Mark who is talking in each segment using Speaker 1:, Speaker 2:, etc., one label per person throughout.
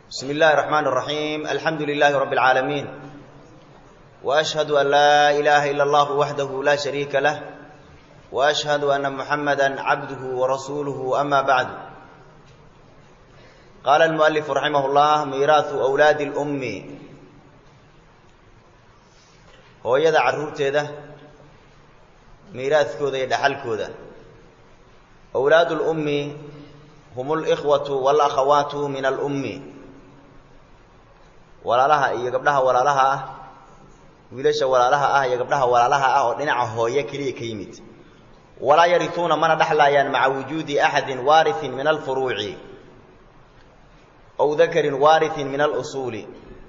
Speaker 1: بسم الله الرحمن الرحيم الحمد لله رب العالمين وأشهد أن لا إله إلا الله وحده لا شريك له وأشهد أن محمدا عبده ورسوله أما بعد قال المؤلف رحمه الله ميراث أولاد الأم hooyada carruurteeda miiraadkooda iyo dhaxalkooda awlaadu lummi hum alikhwatu walakhawaatu min alummi walaalaha iyo gabdhaha walaalaha ah wiilasha walaalaha ah iyo gabdhaha walaalaha ah oo dhinaca hooye keliya ka yimid walaa yarituuna mana dhexlaayaan maca wujuudi axadin waariin min alfuruuci ow dakarin waariin min alusuuli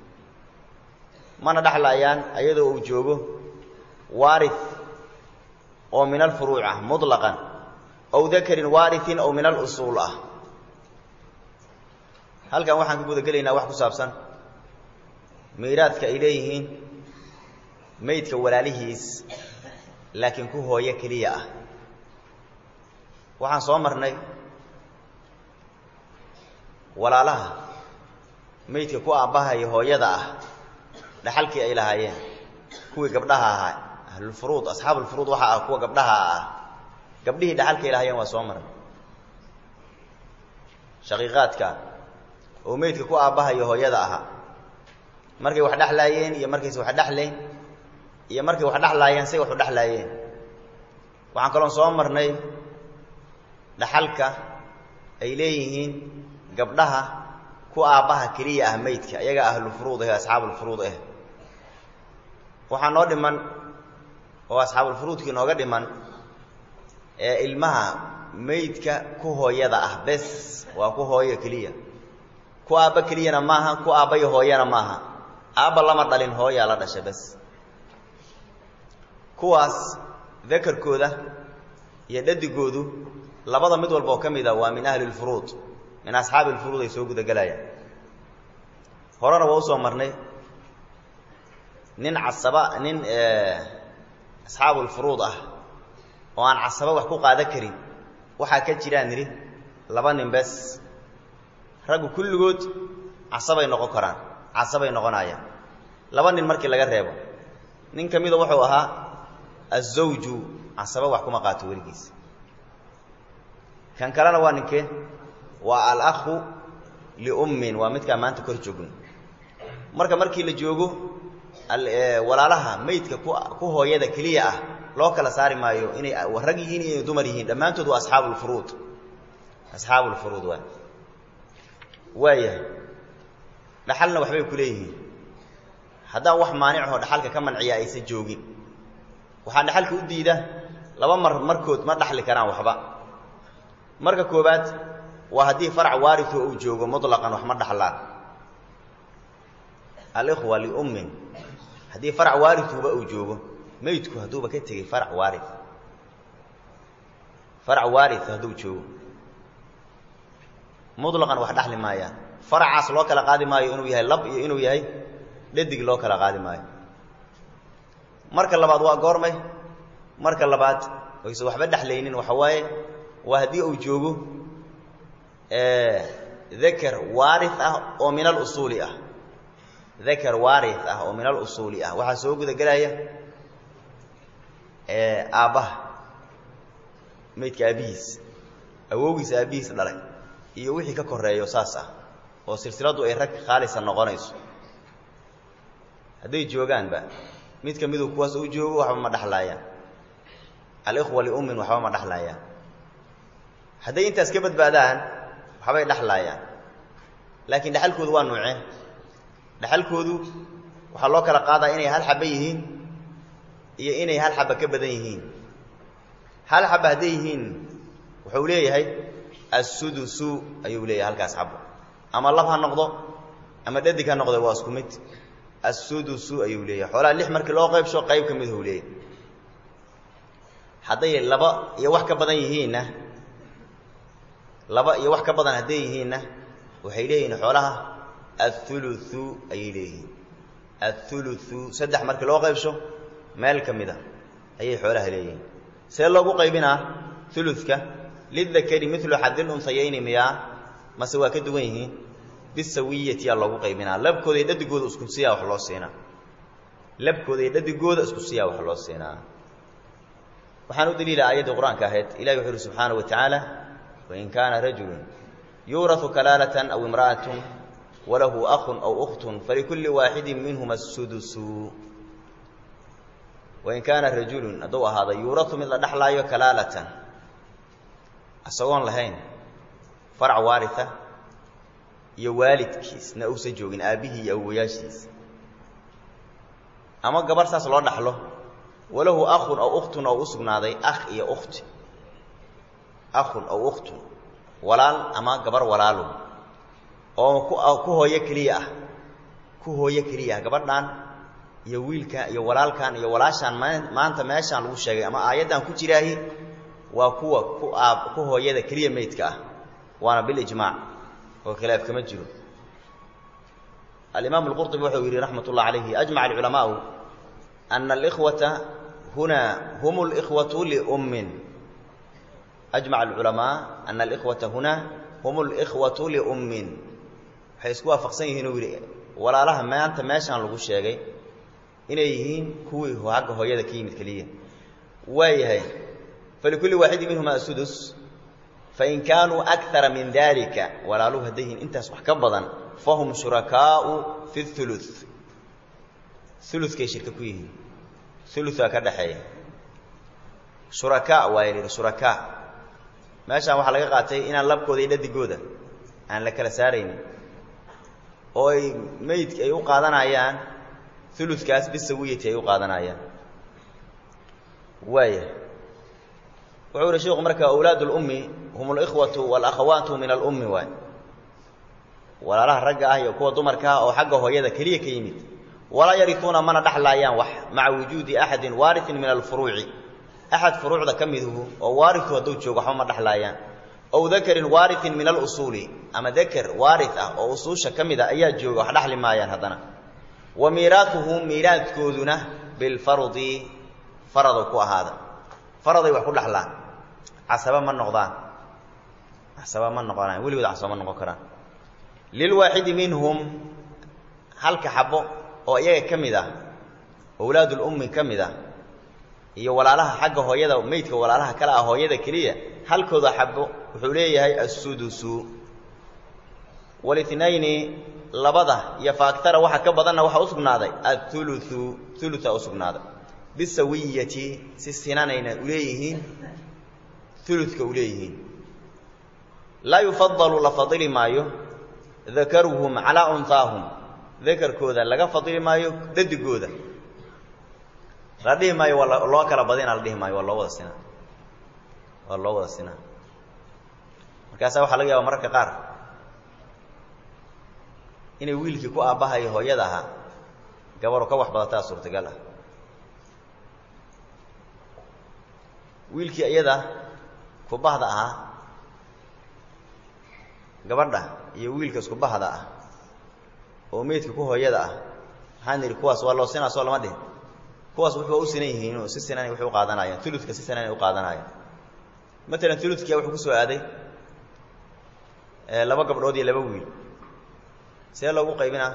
Speaker 1: mana dhexlaayaan ayadoo uu joogo waari oo min alfuruuc ah muطlaqan ow dakarin waariin ow min alusuul ah halkan waxaan ka guda gelaynaa wax ku saabsan miiraadka ay leeyihiin meydka walaalihiis laakiin ku hooyo keliya ah waxaan soo marnay walaalaha meydka ku aabbaha iyo hooyada ah dhaxalkii ay lahaayeen kuwii gabdhaha ahaa ahlulfuruud asxaabulfuruud waxaa ah kuwa gabdhaha ah gabdhihii dhaxalka ay lahaayeen waa soo marnay shaqiiqaadka oo meydka ku aabbaha iyo hooyada ahaa markay wax dhexlaayeen iyo markayse wax dhexlayn iyo markay wax dhexlaayeen say wax u dhexlaayeen waxaan kaloon soo marnay dhaxalka ay leeyihiin gabdhaha ku aabbaha keliya ah meydka ayaga ahlulfuruud ah asxaabulfuruud ah waxaa noo dhiman oo asxaabulfuruudkii nooga dhiman ee ilmaha meydka ku hooyada ah bes waa ku hooyo keliya ku aabba keliyana maaha ku aabba iyo hooyana maaha aabba lama dhalin hooyaa la dhasha bes kuwaas dakarkooda iyo dhadigoodu labada mid walba oo ka mid a waa min ahli lfuruud min asxaabi lfuruud ay soo gudagelayaan horena waa usoo marnay nin casaba nin asxaabulfuruud ah oo aan casaba wax ku qaadan karin waxaa ka jiraan nidhi laba nin bes raggu kulligood casabay noqon karaan casabay noqonayaan laba nin markii laga reebo nin ka mida wuxuu ahaa azawju casaba wax kuma qaato weligiis kan kalena waa ninkee waa alakhu liummin waa midkaa maanta kor joogno marka markii la joogo walaalaha meydka ku hooyada keliya ah loo kala saari maayo inay rag yihiin iyo inay dumar yihiin dhammaantood waa asxaabulfuruud asxaabulfuruud waa waayahay dhaxalna waxbay ku leeyihiin haddaan wax maanicahoo dhaxalka ka manciya aysan joogin waxaa dhaxalka u diida laba mar markood ma dhaxli karaan waxba marka koobaad waa haddii farac waariu uu joogo muطlaqan wax ma dhaxlaan alikhwa liummin haddii farac waarituba uu joogo meydku hadduuba ka tegey farac waari farac waari hadduu joogo muطlaqan wax dhaxli maayaan faracaas loo kala qaadi maayo inuu yahay lab iyo inuu yahay dhadig loo kala qaadi maayo marka labaad waa goormay marka labaad oyse waxba dhexlaynin waxa waaye waa haddii uu joogo dakar waari ah oo min alusuuli ah dakar waari ah oo min alusuuli ah waxaa soo guda gelaya aabbaha meydka aabbihiis awowgiis aabbihiis dhalay iyo wixii ka koreeyo saas ah oo silsiladu ay rag khaalisa noqonayso hadday joogaanba mid ka miduu kuwaas uu joogo waxba ma dhexlaayaan alikhwa liummin waxba ma dhexlaayaan hadday intaas ka badbaadaan waxbay dhexlaayaan laakiin dhexalkoodu waa nuuceen dhexalkoodu waxaa loo kala qaadaa inay hal xaba yihiin iyo inay hal xaba ka badan yihiin hal xaba hadday yihiin wuxuu leeyahay assudusu ayuu leeyahay halkaas xabo ama lab ha noqdo ama dhadig ha noqdo waa isku mid assudusu ayuu leeyahay xoolaha lix markii loo qaybsho qayb ka miduu leeyahay hadday laba iyo wax ka badan yihiinna laba iyo wax ka badan hadday yihiinna waxay leeyihiin xoolaha athuluthu ayay leeyihiin athuluthu saddex markii loo qaybsho meel ka mid a ayay xoolaha leeyihiin see loogu qaybinaa uluka lidakari milu xadil unsayayni miyaa mase waa ka duwan yihiin bisawiyatiyaa loogu qaybinaa labkooda iyo dhadigooda isku siyaa wax loo siinaa labkooda iyo dhadigooda isku siyaa wax loo siinaa waxaan u daliila aayaddii qur-aanka ahayd ilahi wuxuu uhi subxaanaه wa tacaala wain kaana rajulu yuuraثu kalaalatan aw imra'atun walahu akun aw ukhtun falikulli waaxidin minhuma sudusu wain kaana rajulun hadduu ahaada yuurau mid la dhexlaayo kalaalatan isagoon lahayn farac waaria iyo waalidkiisna uusan joogin aabbihii iyo awowayaashiisa ama gabarh saas loo dhaxlo walahu akhun aw ukhtun oo u sugnaaday akh iyo ukhti akhun aw ukhtun walaal ama gabar walaalo oo ku ku hooyo keliya ah ku hooyo keliya ah gabadhan iyo wiilkan iyo walaalkan iyo walaashaan maanta meeshaan lagu sheegay ama aayaddan ku jiraahi waa kuwa ku aab ku hooyada keliya meydka ah waana bilijmaac oo khilaaf kama jiro alimaam alqurطubi wuxuu yidhi raxmat ullah calayhi ajmaca alculamaau ana alikhwata huna hum اlkhwatu liummin ajmaca alculamaa ana alikhwata huna hum اlkhwatu liummin waxay isku waafaqsan yihiin uu yidhi walaalaha maanta meeshaan lagu sheegay inay yihiin kuwii agga hooyada ka yimid keliya waayahay falikulli waaxidin minhuma asudus fain kaanuu akara min dalika walaaluhu hadday yihiin intaas wax ka badan fahum shurakaau fi ulu ulukay shirka ku yihiin uluaa ka dhaxeeya shurakaa waa yidhi shurakaa meeshaan waxaa laga qaatay inaan labkooda iyo dhadigooda aan la kala saaraynin oo ay meydki ay u qaadanayaan ulukaas bisawiyati ay u qaadanayaan waaya wuxuu yihi sheiku marka awlaad اlummi hum اlkhwatu wاlakhawaatu min alummi waay walaalaha ragga ah iyo kuwa dumarka ah oo xagga hooyada keliya ka yimid walaa yarituuna mana dhexlaayaan wax maca wujuudi axadin waariin min alfuruuci axad furuucda ka miduhu oo waariu hadduu joogo waxba ma dhexlaayaan ow dakarin waariin min alusuuli ama daker waari ah oo usuusha ka mida ayaa jooga wax dhexli maayaan haddana wa miiraatuhum miiraadkooduna bilfardi faradu ku ahaada faraday wax ku dhexlaan casaba ma noqdaan casaba ma noqonaan weligood casaba ma noqon karaan lilwaaxidi minhum halka xabo oo iyaga ka mid ah owlaadulummi ka mid ah iyo walaalaha xagga hooyada meydka walaalaha kale ah hooyada keliya halkooda xabo wuxuu leeyahay assudusu walitnayni labada iyo faaktara waxa ka badanna waxaa usugnaaday auluu ulua usugnaaday bisawiyati si sinanayna uleeyihiin uludka uleeyihiin laa yufadalu la fadili maayo dakaruhum calaa unhaahum dakarkooda laga fadili maayo dadigooda la dhihi maayo waa loo kala badina la dhihi maayo waa loo wada sinaa waa loo wada sinaa markaasaa waxaa laga yaaba mararka qaar inay wiilkii ku aabbahayo hooyada ahaa gabaru ka wax badataa suurtagal ah wiilkii iyada kubahda ahaa gabadha iyo wiilka isku bahda ah oo meydka ku hooyada ah maxaan idhi kuwaas waa loo sinaa soo lama dhihin kuwaas wuxuu u sinan yihiinoo si sinanay waxay u qaadanayaan uludka si sinanay u qaadanayaan matalan uludkia wuxuu ku soo aaday laba gabdhood iyo laba wiil see loogu qaybinaa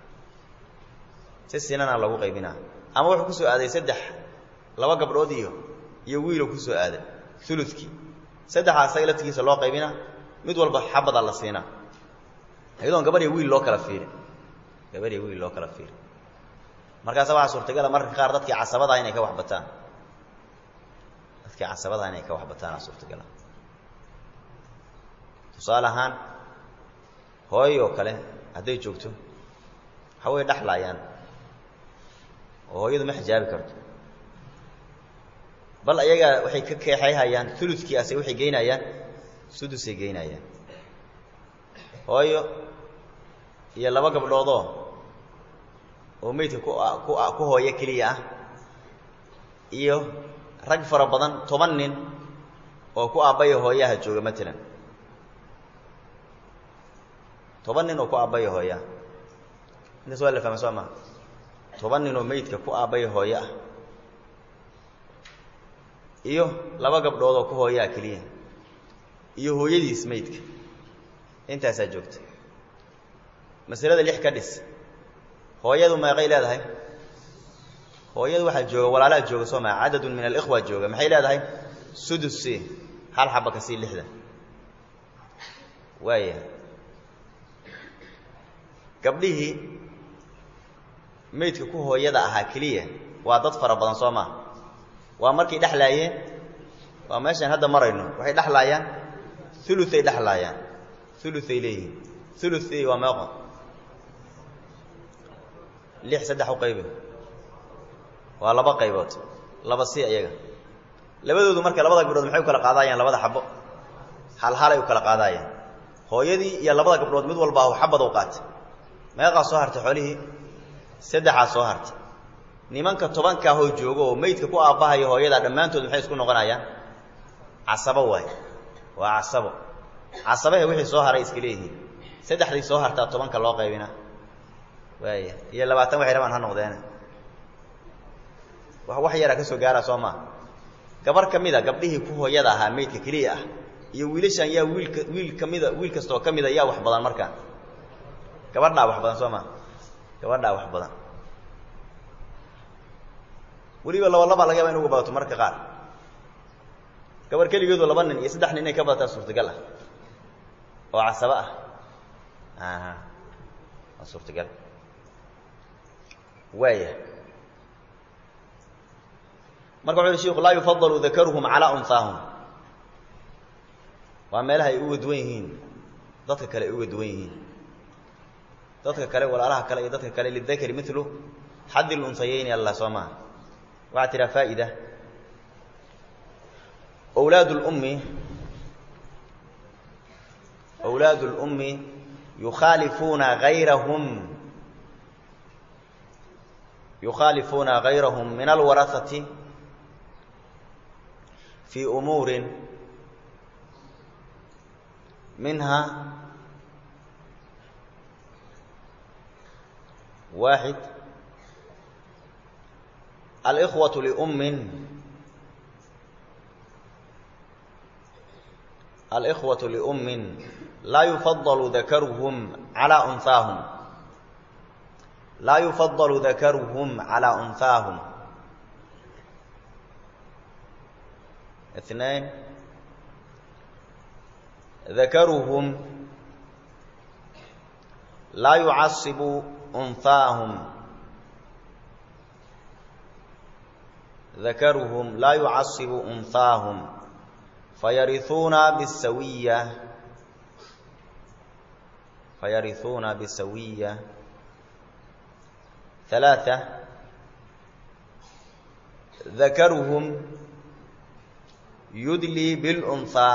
Speaker 1: si sinana loogu qaybinaa ama wuxuu ku soo aaday saddex laba gabdhood iyo iyo wiiloo ku soo aaday uludkii saddexaa isaga laftigiisa loo qaybinaa mid walba xabadaa la siinaa iyadoon gabar iyo wiil loo kala fiirin gabar iyo wiil loo kala fiirin markaasa waxaa suurtagala mararka qaar dadkii casabadaha inay ka waxbataan dadkii casabadaha inay ka waxbataana suurtagala tusaale ahaan hooy oo kale hadday joogto waxa way dhexlaayaan oo hooyadu ma xijaabi karto bal ayagaa waxay ka keexayhayaan uludkii ase waxay geynayaan sudusay geynayaan hooyo iyo laba gabdhoodoo oo meydka ku ku ku hooyo keliya ah iyo rag fara badan toban nin oo ku aabbaya hooyaha jooga matalan toban nin oo ku aabbaya hooyaha intaas waa la fahma soo maa toban nin oo meydka ku aabbaya hooyo ah iyo laba gabdhood oo ku hooyaha keliya iyo hooyadiis meydka intaasaa joogta masalada lix ka dhis hooyadu meeqay leedahay hooyadu waxaa jooga walaalaa jooga soo maa cadadun min alikhwa jooga maxay leedahay sudus c hal xaba ka sii lixda waaya gabdhihii meydka ku hooyada ahaa keliya waa dad fara badan soo maa waa markay dhexlaayeen waa meeshaan hadda marayno waxay dhexlaayaan uluay dhexlaayaan uluay leeyihiin uluy waa meeqo lix saddex u qaybi waa laba qaybood laba si ayaga labadoodu marka labada gabdhood maxay u kala qaadaayaan labada xabo hal halay u kala qaadaayaan hooyadii iyo labada gabdhood mid walba ahu xabad u qaatay meeqaa soo hartay xoolihii saddexaa soo hartay nimanka tobankaahoo jooga oo meydka ku aabbahaya hooyada dhammaantood maxay isku noqonayaan casabo waay waa casabo casabahe wixii soo haray iska leeyihiin saddexdii soo hartaa tobanka loo qaybina waaya iyo labaatan waxay rabaan ha noqdeene wax wax yaraa ka soo gaara soo maa gabar ka mida gabdhihii ku hooyada ahaa meydka keliya ah iyo wiilashan yaa wiilka wiil kamida wiil kastoo ka mida yaa wax badan markaan gabadhaa wax badan soo maa gabadhaa wax badan weliba laba laba laga yaba in uga badato marka qaar gabar keligeedu laba nin iyo saddex nin inay ka badataa suurtagal ah oo casabo ah aha waa suurtagal waaya marka wuxu uhi shiku laa yufadalu dakaruhum calaa unhaahum waa meelaha ay uga duwan yihiin dadka kale ay uga duwan yihiin dadka kale walaalaha kale iyo dadka kale lidakari milu xadi lunsayeyni alla soo maha waxaa tiraa faa'ida wlaad اlummi wlaad اlummi yukhaalifuuna gayrahum yukhaalifuuna gayrahum min alwarahati fii umuuri minha waaxid alإkhwaة liummin alإkhwaة liummin laa yufadalu dakaruhum calىa unhaahum laa yufadalu dakaruhum calىa unhaahum اثنين dakaruhum laa yucasibu unhaahum dakaruhum laa yucasibu unhaahum fayariuuna bisawiya fayariuuna bisawiya ثaلaaثة dakaruhum yudlii biاlأnثىa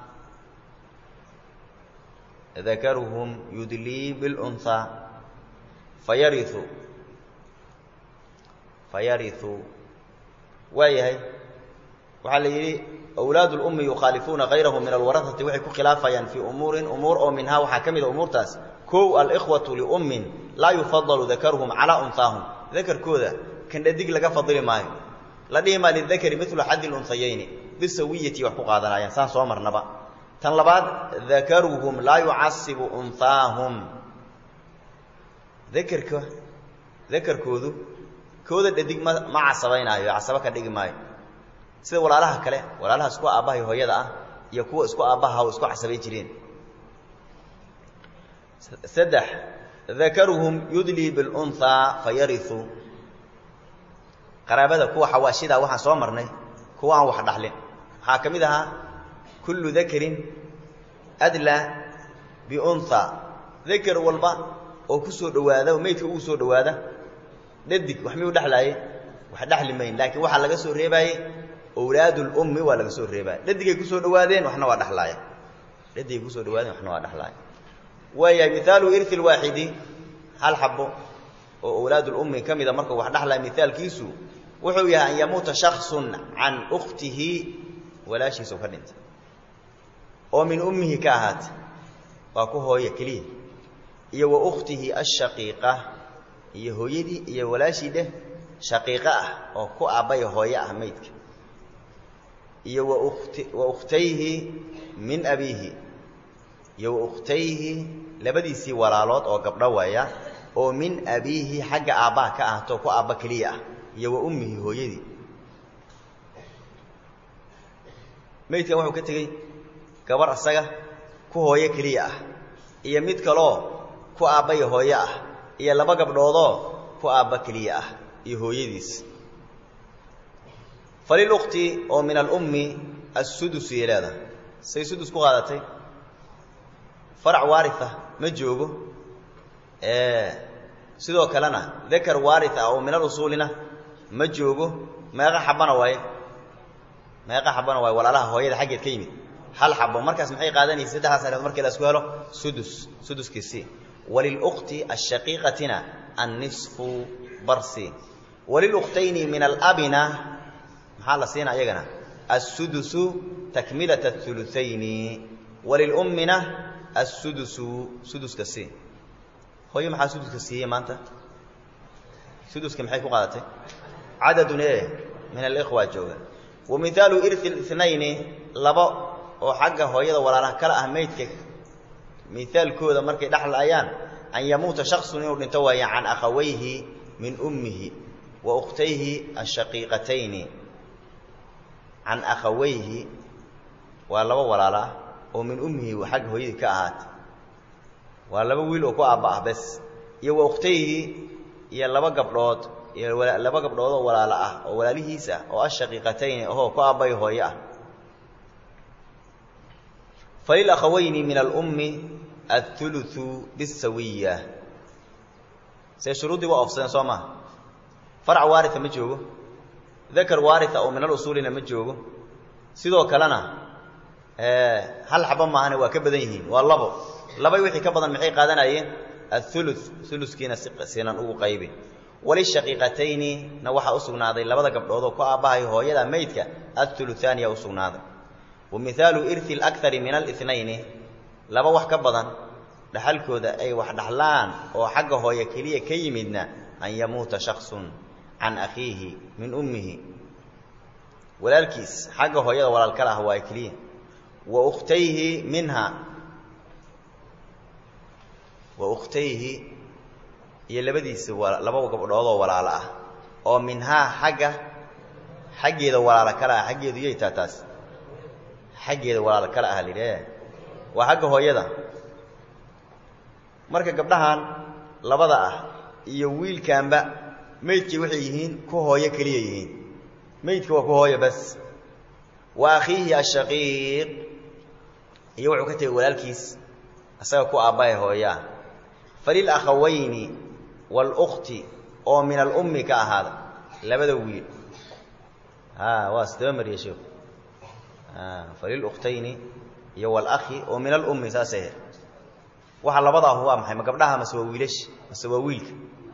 Speaker 1: dakaruhum yudlii biاlأnثىa fayariu fayariu waa yahay waxaa la yidhi awlaad اlummi yukhaalifuuna gayrahum min alwarahati waxay ku khilaafayaan fii umuurin umuur oo minhaa waxaa ka mida umuurtaas kow alikhwatu liummin laa yufadalu dakaruhum calaa unhaahum dakarkooda kan dhadig laga fadili maayo la dhihi maa lidakari milu xadi lunhayeyni bisawiyati wax ku qaadanayaan saan soo marnaba tan labaad dakaruhum laa yucasibu unhaahum dakerka dakarkoodu kooda dhadig ma ma casabaynaayo casaba ka dhigi maayo sida walaalaha kale walaalaha isku aabbahay hooyada ah iyo kuwa isku aabbaha o isku casabay jireen saddex dakaruhum yudlii bilunhaa fayariu qaraabada kuwa xawaashidaa waxaan soo marnay kuwa aan wax dhaxlin waxaa ka mid ahaa kullu dakarin adlaa biunhaa dakar walba oo ku soo dhowaada oo meydka ugu soo dhowaada dhadig wax miyuu dhexlaaye wax dhexli mayn laakiin waxaa laga soo reebaaye awlaadulummi waa laga soo reebaaye dhadigay kusoo dhowaadeen waxna waa dhexlaaya dhadigay kusoo dhawaadeen waxna waa dhexlaaya waayahay mihaalu irhi lwaaxidi hal xabo oo awlaadulummi ka mida markuu wax dhexlaya mihaalkiisu wuxuu yahay an yamuuta shaksun can ukhtihi walaashiisau ka dhintay oo min ummihi ka ahaata waa ku hooye keliya iyo wa ukhtihi ashaqiiqa iyo hooyadii iyo walaashii dheh shaqiiqo ah oo ku aabbaya hooye ah maydka iyo wa ukhtayhi min abiihi iyo wa ukhtayhi labadiisii walaalood oo gabdho waaya oo min abiihi xagga aabbaha ka ahto ku aabba keliya ah iyo wa ummihi hooyadii meydkan wuxuu ka tegey gabar asaga ku hooyo keliya ah iyo mid kaloo ku aabba iyo hooyo ah iyo laba gabdhoodoo ku aabba keliya ah iyo hooyadiis falilukti oo min alummi assudus yay leedahay say sudus ku qaadatay farac waaria ma joogo sidoo kalena dakar waari ah oo min alusuulina ma joogo meeqa xabana waaye meeqa xabana waaye walaalaha hooyada xaggeed ka yimid hal xabo markaas maxay qaadanaysa saddexdaas areed markii la isku helo sudus suduskiisii walilukti ashaqiiqatina annisfu barsi walilukhtayni min alabina maxaa la siina iyagana assudusu takmilata auluayni walilummina assudusu suduska si hooyo maxaa suduska siiyey maanta suduska maxay ku qaadatay cadadun e min alikhwa jooga wa mihaalu irhi اnayni laba oo xagga hooyada walaalaha kala ah meydka mihaalkooda markay dhexlaayaan an yamuuta shaksun inuu dhinto waaya can akhawayhi min ummihi wa ukhtayhi ashaqiiqatayni can akhawayhi waa laba walaalo ah oo min ummihi xagga hooyadii ka ahaatay waa laba wiil oo ku aabba ah bes iyo wa ukhtayhi iyo laba gabdhood iyo laba gabdhood oo walaalo ah oo walaalihiis ah oo ashaqiiqatayni ahoo ku aabbay hooye ah falilakhawayni min alummi athuluthu bisawiya see shuruuddii waa oofsadeen soo maha farac waaria ma joogo dakar waaria oo min alusuulina ma joogo sidoo kalena hal xaba maahane waa ka badan yihiin waa labo labay wixii ka badan maxay qaadanayeen aulu uluskiina sinan ugu qaybi walishaqiiqatayni na waxaa usugnaaday labada gabdhood oo ku aabbahay hooyada meydka auluaaniya usugnaaday wa mihaalu irhi akari min alinayni laba wax ka badan dhaxalkooda ay wax dhaxlaan oo xagga hooye keliya ka yimidna an yamuuta shaksun can akhiihi min ummihi walaalkiis xagga hooyada walaal kala ah waa keliya wa ukhtayhi minha wa ukhtayhi iyo labadiisa laba gabdhoodoo walaalo ah oo minhaa xagga xaggeeda walaalo kale ah xaggeedu yay taa taas xaggeeda walaalo kale ah lidhe waa xagga hooyada marka gabdhahan labada ah iyo wiilkaanba meydkii waxay yihiin ku hooyo keliya yihiin meydka waa ku hooyo bas wa akhiihi ashaqiiq iyo wuxuu ka tegay walaalkiis isaga ku aabbahay hooyaa falilakhawayni wاlukti oo min alummi ka ahaada labada wiil a waa sidaba mariya sheeku falilukhtayni iyo wاlakhi oo min alummi saasay ahayd waxa labadaahu waa maxay ma gabdhaha mase waa wiilash mase waa wiilka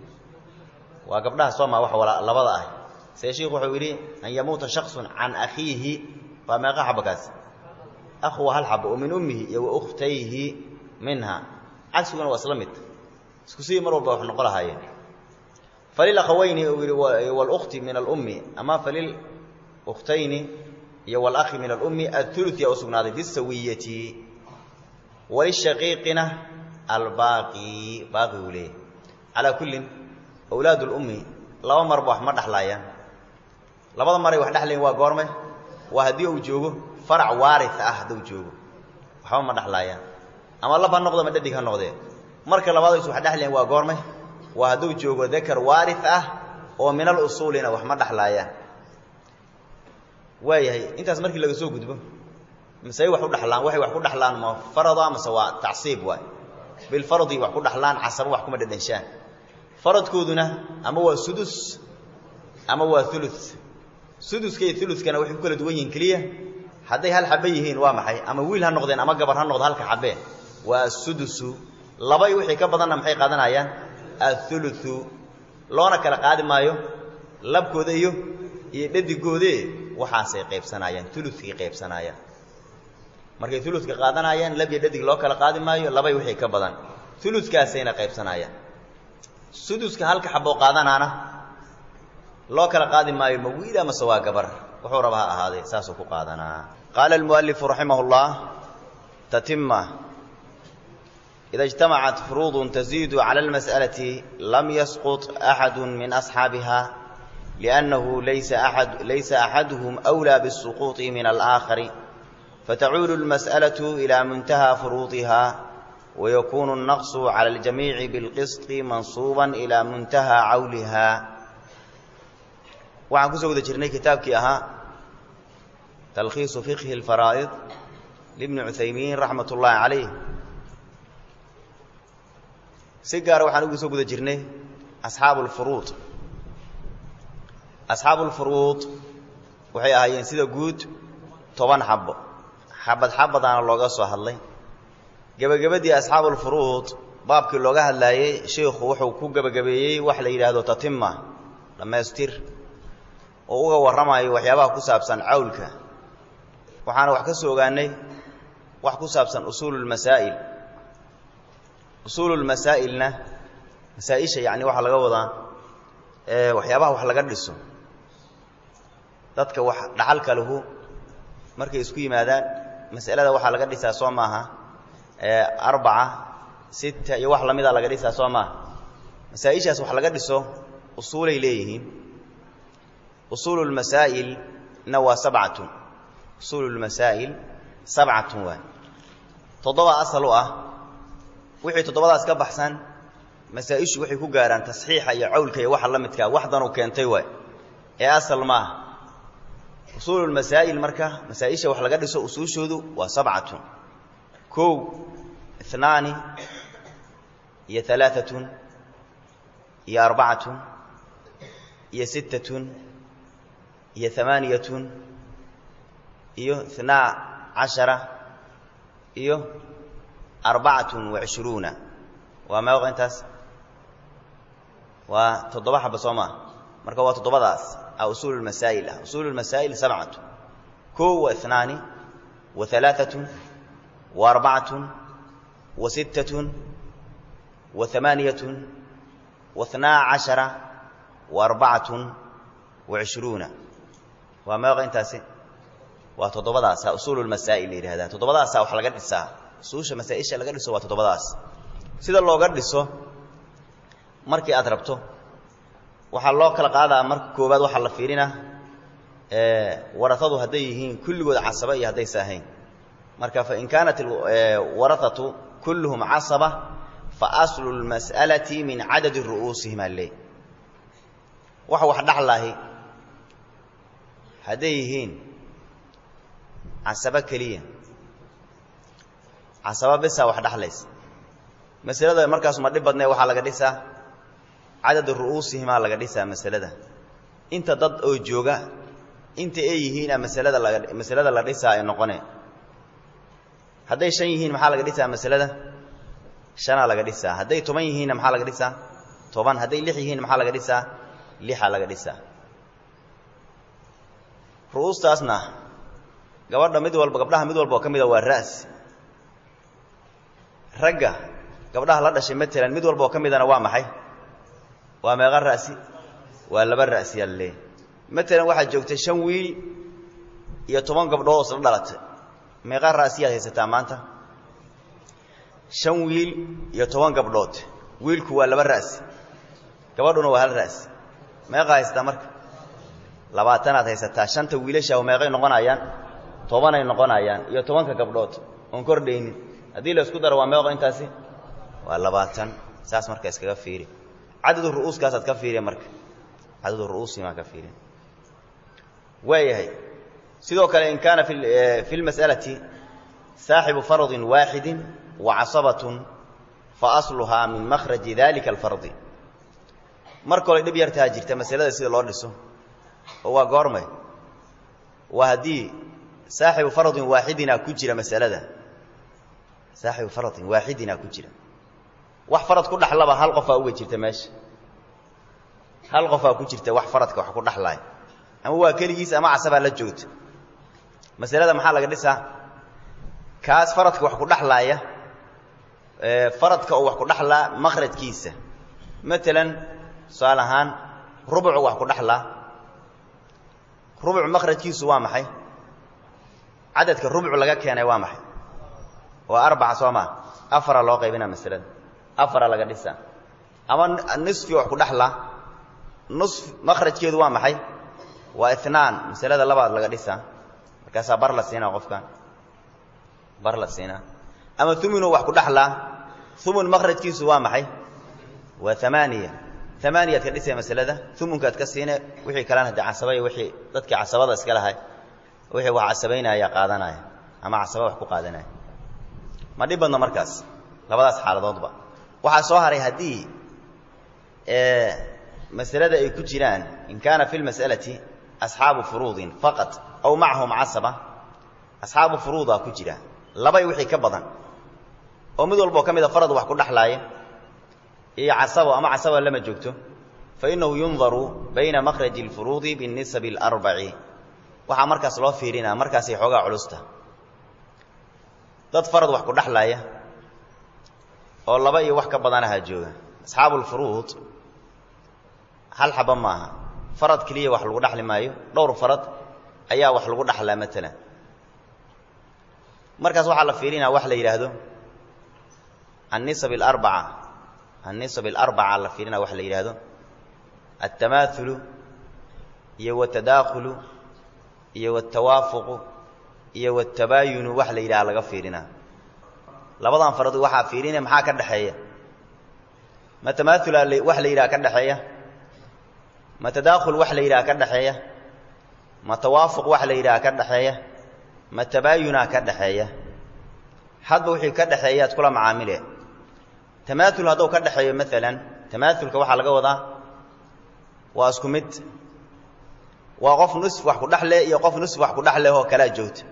Speaker 1: waa gabdhaha soo maa wa labada ah see sheikhu wuxuu yidhi an yamuuta shaksun can akhiihi waa meeqa xaba kaas akhu waa hal xabo oo min ummihi iyo wa ukhtayhi minha cagsiguna waa isla mid isku sii mar walba wax noqo lahaayeen falilakhawayni uu yidhi wاlukti min alummi ama falilukhtayni iyo wاlakhi min alummi athuluث yaa usugnaaday bisawiyati walishaqiiqina albaaqi baaqi uu leeyahy calaa kullin awlaad اlummi laba marba wax ma dhexlaayaan labada maray wax dhexlayn waa goorme waa haddii uu joogo farac waari ah hadduu joogo waxba ma dhexlaayaan ama lab ha noqdo ma dhadig ha noqdee marka labaadays wax dhexlayn waa goorme waa hadduu joogo dakar waari ah oo min alusuulina wax ma dhexlaayaan waayahay intaas markii laga soo gudbo masey wax u dhexlaan waxay wax ku dhexlaan ma farado amase waa tacsiib waay bilfardi wax ku dhexlaan casabo wax kuma dhedhenshaan faradkooduna ama waa sudus ama waa ulu suduska iyo ulukana waxay ku kala duwan yihiin keliya hadday hal xabe yihiin waa maxay ama wiil ha noqdeen ama gabar ha noqdo halka xabee waa asudusu labay wixii ka badanna maxay qaadanayaan auluu loona kala qaadi maayo labkooda iyo iyo dhadigoode waxaasay qaybsanayaan ulukii qaybsanayaan markay uludka qaadanayaan lab iyo dhadig loo kala qaadi maayo labay wixii ka badan uludkaasayna qaybsanayaan suduska halka xaboo qaadanaana loo kala qaadi maayo ma wiil amase waa gabar wuxuu raba ha ahaadee saasuu ku qaadanaa qaala almualifu raximah اllah tatima ida اجtamacat furuud taziidu calى اlmasأlaةi lam yasqط axadu min asxaabiha liأnnahu laysa axaduhum أwlى bالsuquuطi min alآakhari fatacuulu اlmasأlaة ilى muntaha furuudiha wayakunu الnaqصu calى اljamiici bاlqisط mansuuba ilى muntaha cawliha waxaan kusoo guda jirnay kitaabkii ahaa talkhiisu fiqhi اlfaraa'id libni cuthaymiin raxmat ullaahi calayh si gaara waxaan ugu soo guda jirnay asxaabu lfuruud asxaabu lfuruud waxay ahaayeen sida guud toban xabo xabad xabadaana looga soo hadlay gebagabadii asxaabulfuruud baabkii looga hadlaayey sheikhu wuxuu ku gebagabeeyey wax la yidhaahdo tatima dhammaystir oo uga warramayo waxyaabaha ku saabsan cawlka waxaana wax ka soo ogaanay wax ku saabsan usuululmasaa'il usuululmasaa'ilna masaa-isha yacni waxaa laga wadaa waxyaabaha wax laga dhiso dadka wax dhaxalka lahu markay isku yimaadaan mas'alada waxaa laga dhisaa soo maaha arbaca sita iyo wax lamida laga dhisaa soo maaha masaa-ishaas wax laga dhiso usuulay leeyihiin usuulu lmasaa'ilna waa sabcatun usuulu lmasaa'il sabcatun waay toddoba asal u ah wixii toddobadaas ka baxsan masaa-ishu waxay ku gaaraan tasxiixa iyo cawlka iyo waxa la midkaa waxdanuu keentay waay ee asal ma aha usuulu lmasaa'il marka masaa-isha wax laga dhiso usuushoodu waa sabcatun kow inaani iyo alaaatun iyo arbacatun iyo sittatun iyo amaaniyatun iyo inaa cashara iyo arbacatun wacishruuna waa meeqa intaas waa toddoba xaba soo maa marka waa toddobadaas a usuul lmasaa'il ah usuulu lmasaa'il sabcatu kow wa inaani wa alaaatun wa arbacatun wa sittatun wa amaaniyatun wa inaa cashara wa arbacatun wa cishruuna waa meeqa intaasi waa toddobadaasa usuulu lmasaa'il la yidhahdaa toddobadaasa wax laga dhisaa usuusha masaa-isha laga dhiso waa toddobadaas sida looga dhiso markii aad rabto waxaa loo kala qaadaa marka koowaad waxaa la fiirina warahadu hadday yihiin kulligood casaba iyo haddaysa ahayn marka fain kaanat warahatu kulluhum casaba fa aslu lmas'alati min cadadi ru'uusihim ale waxa wax dhaxlaahi hadday yihiin casaba keliya casaba bisa wax dhaxlaysa masalada markaasu ma dhib badnee waxaa laga dhisaa cadadu ru'uusihimaa laga dhisaa masalada inta dad oo jooga inta ay yihiina masalada laga masalada la dhisaa ay noqone hadday shan yihiin maxaa laga dhisaa masalada shanaa laga dhisaa hadday toban yihiinna maxaa laga dhisaa toban hadday lix yihiin maxaa laga dhisaa lixaa laga dhisaa ru'uustaasna gabadha mid walba gabdhaha mid walba oo ka mida waa ra'si ragga gabdhaha la dhashay matalan mid walba oo ka midana waa maxay waa meeqa ra'si waa laba ra'si yaa laleeyahy matalan waxaad joogtay shan wiil iyo toban gabdhood oo isla dhalatay meeqa ra'siyaad haysataa maanta shan wiil iyo toban gabdhood wiilku waa laba ra'si gabadhuna waa hal ra'si meeqa haysataa marka labaatanaad haysataa shanta wiilasha meeqay noqonayaan tobanay noqonayaan iyo tobanka gabdhood oon kordhaynin haddii la isku daro waa meeqo intaasi waa labaatan saas marka iskaga fiiri cadadu ru'uuskaasaad ka fiiriya marka cadadu ru'uusimaa ka fiiriya waayahay sidoo kale in kaana fi lmas'alati saaxibu fardin waaxidin wa casabatun fa asluhaa min makhraji dalika alfardi mar kole dhib yartaa jirta masalada sida loo dhiso oo waa goormay waa haddii saaxibu fardin waaxidina ku jira masalada saaxibu fardin waaxidina ku jira wax farad ku dhaxlaba hal qofaa uga jirta meesha hal qofaa ku jirta wax faradka wax ku dhaxlaaya ama waa keligiis ama casabaa la joogta masalada maxaa laga dhisaa kaas faradka wax ku dhaxlaaya faradka oo wax ku dhaxlaa makhrajkiisa matalan tusaale ahaan rubucu wax ku dhaxlaa rubuc makhrajkiisu waa maxay cadadka rubuc laga keenay waa maxay waa arbaca soo maa afara loo qaybinaa masalada afara laga dhisaa ama nisfi wax ku dhexlaa nus makhrajkeedu waa maxay waa inaan masalada labaad laga dhisaa markaasaa bar la siinaa qofkan bar la siinaa ama uminu wax ku dhexlaa umun makhrajkiisu waa maxay waa amaaniya amaaniyaad ka dhisay masalada umunkaad ka siine wixii kalena de casabay wixii dadkii casabada iska lahay wixii wax casabaynaya qaadanaya ama casaba wax ku qaadanaya ma dhib badna markaas labadaas xaaladoodba waxaa soo haray haddii masalada ay ku jiraan in kaana fi lmas'alati asxaabu furuudin faqat aw macahum casaba asxaabu furuudaa ku jira labay wixii ka badan oo mid walboo ka mida farad wax ku dhexlaaya iyo casabo ama casaba lama joogto fa innahu yundaru bayna makhraji اlfuruudi biاnisabi اlarbaci waxaa markaas loo fiirinaa markaasay xoogaa culusta dad farad wax ku dhexlaaya oo laba iyo wax ka badanaha jooga asxaabu lfuruud hal xaba maaha farad keliya wax lagu dhexli maayo dhowr farad ayaa wax lagu dhexlaa maalan markaas waxaa la fiirinaa wax la yidhaahdo annisab alarbaca annisab alarbaca la fiirinaa wax la yidhaahdo altamaaulu iyo watadaakhulu iyo watawaafuqu iyo watabaayunu wax la yidhaha laga fiirinaa labadan farad waxaa fiirinaya maxaa ka dhexeeya ma tamaaula wax la yidhaha ka dhexeeya ma tadaakhul wax la yidhaha ka dhexeeya ma tawaafuq wax la yidhaha ka dhexeeya ma tabaayunaa ka dhexeeya hadba wixii ka dhexeeya ad kula macaamile tamaaul hadduu ka dhexeeyo maalan tamaaulka waxaa laga wadaa waa isku mid waa qof nusf wax ku dhexle iyo qof nusf wax ku dhexleh oo kalaa joogta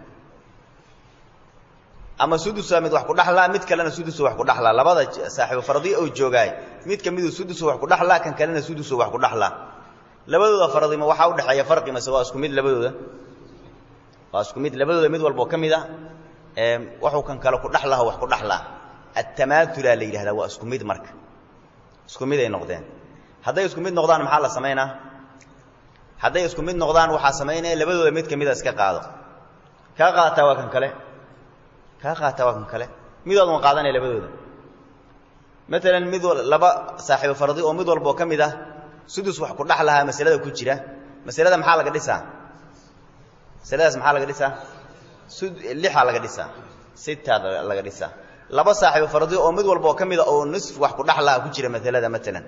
Speaker 1: ama sudusa mid wax ku dhexlaa mid kalena sudusu wax ku dhexlaa labada saaxiibo fardi oo joogaay mid ka miduu sudusu wax ku dhexlaa kan kalena sudusu wax ku dhexlaa labadooda faradima waxaa udhexeeya farqi mase waa isku mid labadooda waa isku mid labadooda mid walboo ka mid a waxuu kan kale ku dhexlaha wax ku dhexlaa atamaatulaa la yidhahdaa waa isku mid marka isku mid ay noqdeen hadday isku mid noqdaan maxaa la samaynaa hadday isku mid noqdaan waxaa samaynaya labadooda mid ka mida iska qaado kaa qaataa waa kan kale kaa qaataa waa kan kale midood ma qaadanaya labadooda maalan mid laba saaxiibo fardi oo mid walboo ka mid ah sudus wax ku dhex lahaa masalada ku jira masalada maxaa laga dhisaa masaladaas maxaa laga dhisaa lixaa laga dhisaa sitaa laga dhisaa laba saaxiibo fardi oo mid walboo ka mida oo nisf wax ku dhex lahaa ku jira masalada maalan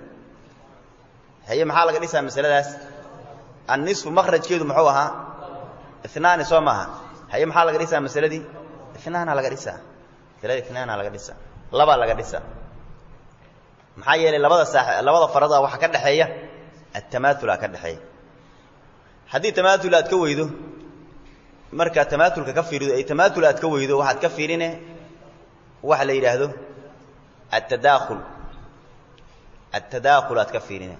Speaker 1: haye maxaa laga dhisaa masaladaas annisfu makrajkeedu muxuu ahaa inaani soo maaha haye maxaa laga dhisaa masaladii inaana laga dhisaa masaladii inaana laga dhisaa labaa laga dhisaa maxaa yeelay labada saa labada farada waxaa ka dhexeeya atamaaula ka dhexeeya haddii tamaaul aad ka weydo markaa tamaatulka ka fiirido ay tamaaul aad ka weydo waxaad ka fiirine waxa la yidhaahdo atadaakhul atadaakhul aad ka fiirine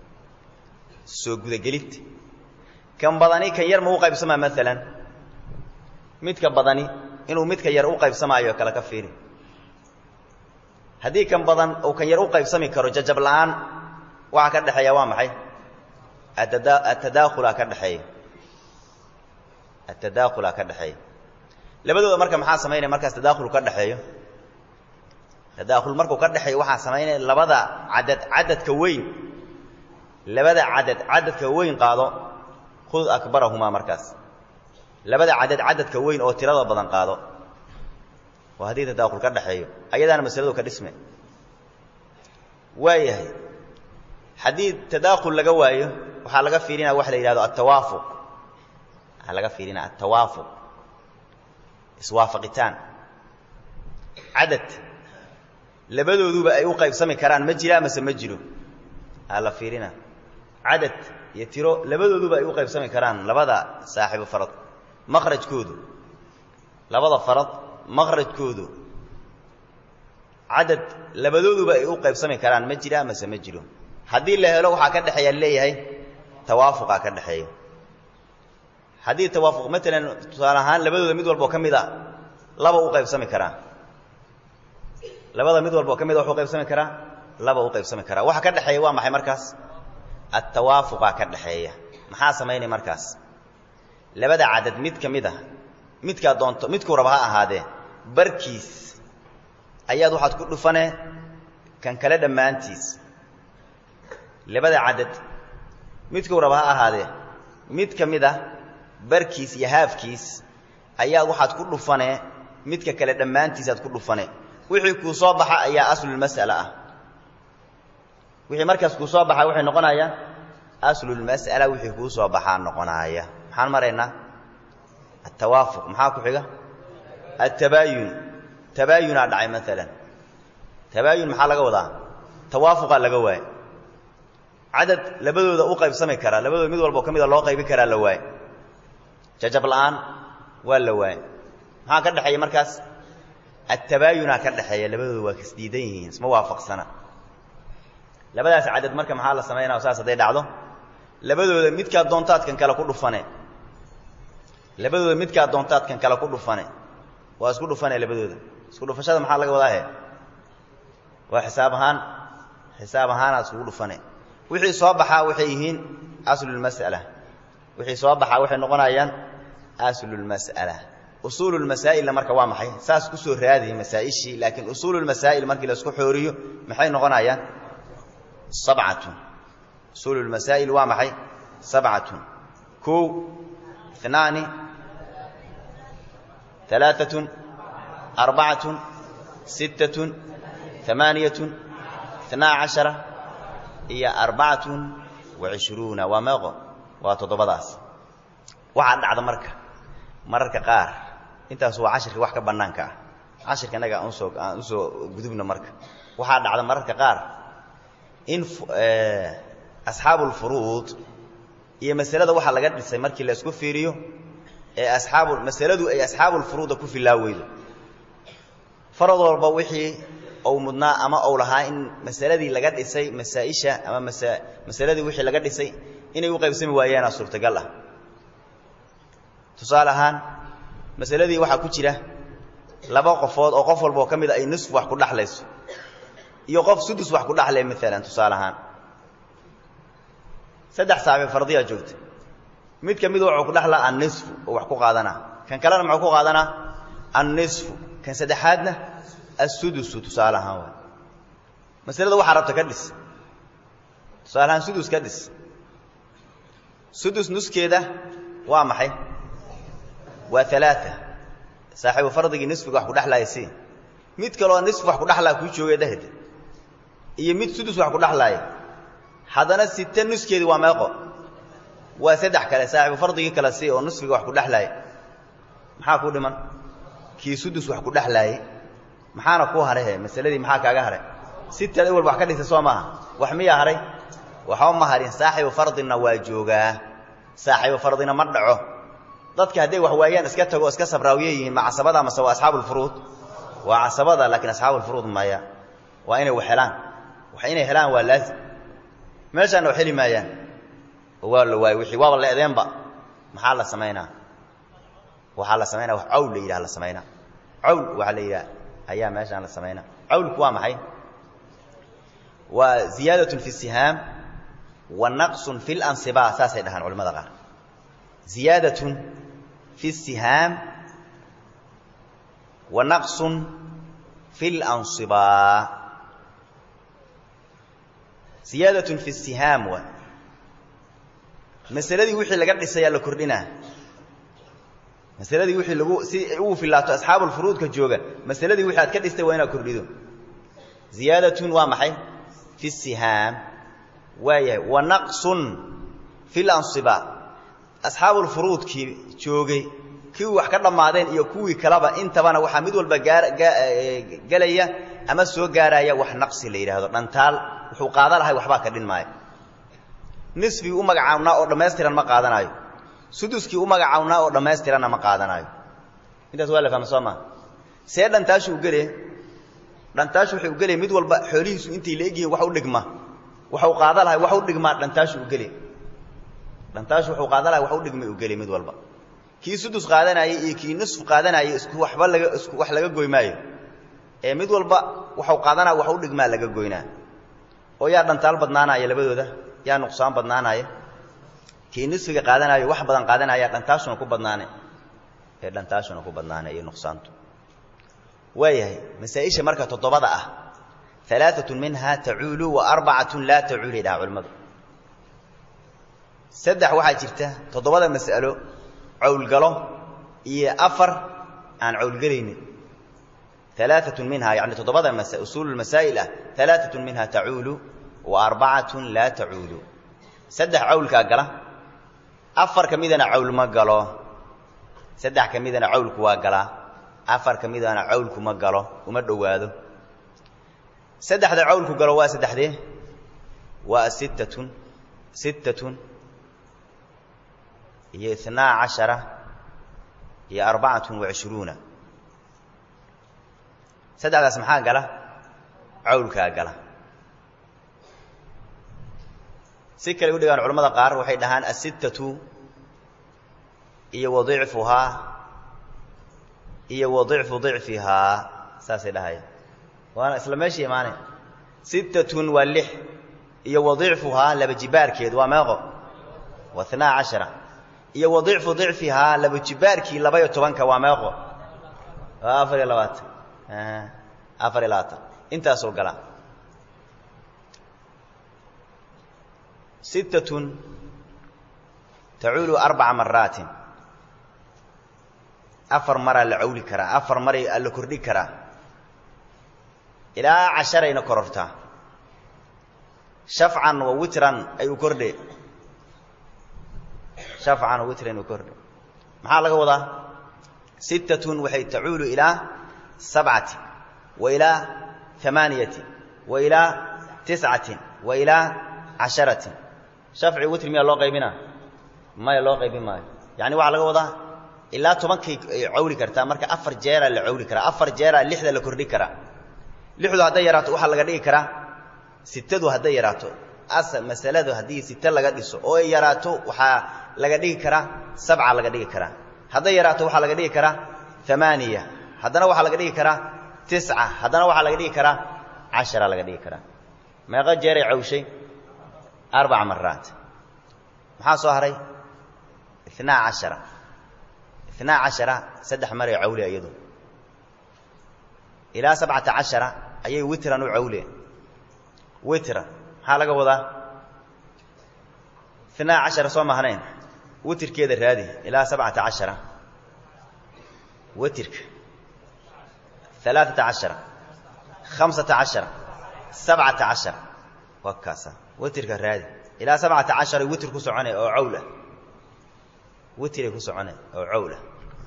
Speaker 1: soo gudagelid kan badani kan yar ma u qaybsamaa maalan midka badani inuu midka yar u qaybsamaayo kale ka fiiri haddii kan badan uu kan yar u qaybsami karo jajab la'aan waxaa ka dhexeeya waa maxay atadaakhulaa ka dhexeeya atadaakhulaa ka dhexeeya labadooda marka maxaa samaynaya markaas tadaakhul ka dhexeeyo tadaakhul markuu ka dhexeeyo waxaa samaynaya labada cadad cadadka weyn labada cadad cadadka weyn qaado khud akbarahumaa markaas labada cadad cadadka weyn oo tirada badan qaado waa haddii tadaakhul ka dhexeeyo ayadaana masaladu ka dhisme waayahay haddii tadaakhul laga waayo waxaa laga fiirinaya waxa la yidhahdo altawaafuq waxaa laga fiirinaya altawaafuq iswaafaqitaan cadad labadooduba ay u qaybsami karaan ma jiraa mase ma jiro aa la fiirina cadad iyo tiro labadooduba ay u qaybsami karaan labada saaxiibo farad makhrajkoodu labada farad makhrajkoodu cadad labadooduba ay u qaybsami karaan ma jiraa mase ma jiro haddii la helo waxaa ka dhexeeya leeyahay tawaafuqaa ka dhexeeya haddii tawaafuq maalan tusaale ahaan labadooda mid walboo ka mid a laba u qaybsami karaa labada mid walboo ka mid a waxu qaybsami karaa laba u qaybsami karaa waxa ka dhexeeya waa maxay markaas attawaafuqaa ka dhexeeya maxaa samaynay markaas labada cadad mid ka mid a midkaa doonto midkuu raba ha ahaadee barkiis ayaad waxaad ku dhufanee kan kale dhammaantiis labada cadad midkuu raba ha ahaadee mid ka mid ah barkiis iyo haafkiis ayaad waxaad ku dhufanee midka kale dhammaantiisaad ku dhufane wixii kuu soo baxa ayaa aslulmas'ala ah wixii markaas kuu soo baxa waxay noqonayaa aslulmas'ala wixii kuu soo baxaa noqonaaya maxaan maraynaa altawaafuq maxaa ku xiga altabaayun tabaayunaa dhacay maalan tabaayun maxaa laga wadaa tawaafuqaa laga waaya cadad labadooda u qaybsami karaa labadooda mid walba oo ka mida loo qaybi karaa la waaye jajab la'aan waa la waaye maxaa ka dhexeeya markaas attabaayunaa ka dhexeeya labadooda waa kasdiidan yihiin isma waafaqsana labadaas cadad marka maxaa la samaynaya saas hadday dhacdo labadooda midkaad doontaadkan kale ku dhufane labadooda midkaad doontaadkan kale ku dhufane waa isku dhufane labadooda isku dhufashada maxaa laga wadaa he waa xisaab ahaan xisaab ahaanaad iskugu dhufane wixii soo baxaa waxay yihiin aslulmas'ala wixii soo baxaa waxay noqonayaan aslulmas'ala usuululmasaa'ilna marka waa maxay saas ku soo raadiy masaa'ishii laakiin usuululmasaa'il markii laisku xooriyo maxay noqonayaan sabcatun usuululmasaa'il waa maxay sabcatun kow inaani alaaatun arbacatun sittatun amaaniyatun inaa cashara iyo arbacatun wa cishruuna waa meeqo waa toddobadaas waxaa dhacda marka mararka qaar intaas waa cashirka wax ka bannaanka ah cashirka innaga aan usoo aan usoo gudubno marka waxaa dhacda mararka qaar in asxaabulfuruud iyo masalada waxaa laga dhisay markii la isku fiiriyo ee asxaabu masaladu ay asxaabulfuruuda ku filaa weydo farad walba wixii ou mudnaa ama ou lahaa in masaladii laga dhisay masaa'isha ama masa masaladii wixii laga dhisay inay u qaybsami waayaana suurtagal ah tusaale ahaan masaladii waxaa ku jira laba qofood oo qof walba oo ka mid a ay nisf wax ku dhaxlayso iyo qof sudus wax ku dhaxlay maalan tusaale ahaan saddex saaxiib fardiyaa joogta mid ka midu wuxuu ku dhaxlaa annisfu oo wax ku qaadanaa kan kalena muxuu ku qaadanaa annisfu kan saddexaadna assudusu tusaale ahaan waay masalada waxaa rabta ka dhis tusaale ahaan sudus ka dhis sudus nuskeeda waa maxay waa alaaa saaxiibu fardigii nisfiga wax ku dhexlaaya si mid kaloo nisf wax ku dhexlaa kuu joogay dhehde iyo mid sudus wax ku dhexlaaya haddana site nuskeedii waa meeqo waa saddex kale saaxiibu fardigii kale si oo nisfiga wax ku dhexlaaya maxaa kuu dhiman kii sudus wax ku dhexlaayey maxaana kuu harehe masaladii maxaa kaaga haray sitaad awal wax ka dhisa soo maaha wax miyaa haray waxba ma harin saaxiibu fardina waa joogaa saaxiibu fardina ma dhaco dadka hadday wax waayaan iska tago iska sabraawiye yihiin ma casabada mase waa asxaabulfuruud waa casabada laakiin asxaabulfuruud maya waa inay wax helaan wax inay helaan waa laazim meeshaanna wax heli maayaan oo waa la waayo wixii waaba la edeenba maxaa la samaynaa waxaa la samaynaa wax cawl la yidhaha la samaynaa cawl waxaa la yidhaha ayaa meeshaan la samaynaa cawlku waa maxay waa ziyaadatun fi sihaam wa naqsun fi lansiba saasay dhahaan culamada qaar ziyaadatun fi sihaam wa naqsun fi lansiba ziyaadatun fi sihaam wa masaladii wixii laga dhisayaa la kordhinaa masaladii wixii lagu si ugu filaato asxaabulfuruudka jooga masaladii wixii aad ka dhistay waa inaad kordhido ziyaadatun waa maxay fi sihaam waayahay wa naqsun fi lansiba asxaabulfuruudkii joogay kuwii wax ka dhammaadeen iyo kuwii kaleba intabana waxaa mid walba gelaya ama soo gaaraya wax naqsi la yidhaahdo dhantaal wuxuu qaada lahay waxbaa ka dhin maayo nisfigii u magacawnaa oo dhammaystiran ma qaadanaayo suduskii u magacawnaa oo dhammaystiranna ma qaadanaayo intaas waa la fahma soo maa see dhantaashu u gele dhantaashu waxay u gelaya mid walba xoolihiisu intay la egyihiin wax u dhigma waxau qaada lahay wax u dhigmaa dhantaashu u gele dhantaashu wuxuu qaada lahay wax u dhigmay u geli mid walba kii sudus qaadanaayey iyo kii nisf qaadanaayey isku waxba laga isku wax laga goy maayo ee mid walba waxau qaadanaya wax u dhigmaa laga goynaa oo yaa dhantaal badnaanaya labadooda yaa nuqsaan badnaanaya kii nisfiga qaadanaayo wax badan qaadanaya dhantaashuna ku badnaane ee dhantaashuna ku badnaane iyo nuqsaantu waayahay masaa-isha marka toddobada ah alaaatun minhaa tacuulu wa arbacatun laa tacuulay dhaha culimmadu saddex waxaa jirta toddobada mas'alo cawlgalo iyo afar aan cawlgelaynin alaaatun minhaa yani toddobada usuulu masaa'il ah alaaatun minhaa tacuulu wa arbacatun laa tacuulu saddex cawlkaa gala afar ka midana cawl ma galo saddex ka midana cawlku waa galaa afar ka midana cawlku ma galo uma dhowaado saddexda cawlku galo waa saddexdee waa sittatun sittatun iyo itnaa cashara iyo arbacatun wa cishruuna saddexdaas maxaa gala cawlkaa gala si kale u dhigaan culamada qaar waxay dhahaan asittatu iyo wa dicfuhaa iyo wa dicfu dicfihaa saasay dhahaya waana isla meesha imaane sittatun waa lix iyo wa dicfuhaa laba jibaarkeed waa meeqo waa itnaa cashara iyo wa dicfu dicfihaa laba jibaarkii labaiyo tobanka waa meeqo waa afar iyo labaatan afar iyo labaatan intaasoo gala sittatun tacuulu arbaca maraatin afar maraa la cawli karaa afar maray la kordhi karaa ilaa casharayna korortaa shafcan wa witran ayuu kordhe shafcan wa witran ayuu kordhe maxaa laga wadaa sittatun waxay tacuulu ilaa sabcati wa ilaa amaaniyati wa ilaa tiscatin wa ilaa casharatin shafci witri miyaa loo qaybina maya loo qaybin maayo yani waxaa laga wadaa ilaa tobankay cawli kartaa marka afar jeeraa la cawli karaa afar jeeraa lixda la kordhi karaa lixdu hadday yaraato waxaa laga dhigi karaa sitadu hadday yaraato asal masaladu haddii site laga dhiso oo ay yaraato waxaa laga dhigi karaa sabca laga dhigi karaa hadday yaraato waxaa laga dhigi karaa amaaniya haddana waxaa laga dhigi karaa tisca haddana waxaa laga dhigi karaa cashara laga dhigi karaa meeqo jeeray cawshay arbaca maraat maxaa soo haray inaa cashara inaa cashara saddex maray cawle iyadu ilaa sabcata cashara ayay witran u cawleen witra maxaa laga wadaa inaa cashara soo mahnayn witirkeeda raadi ilaa sabcata cashara witirka alaaata cashara hamsata cashara sabcata cashara waa kaasa witirka raadi ilaa sabcata cashara witir ku socone oo cawlah witiray ku socone oo cawlah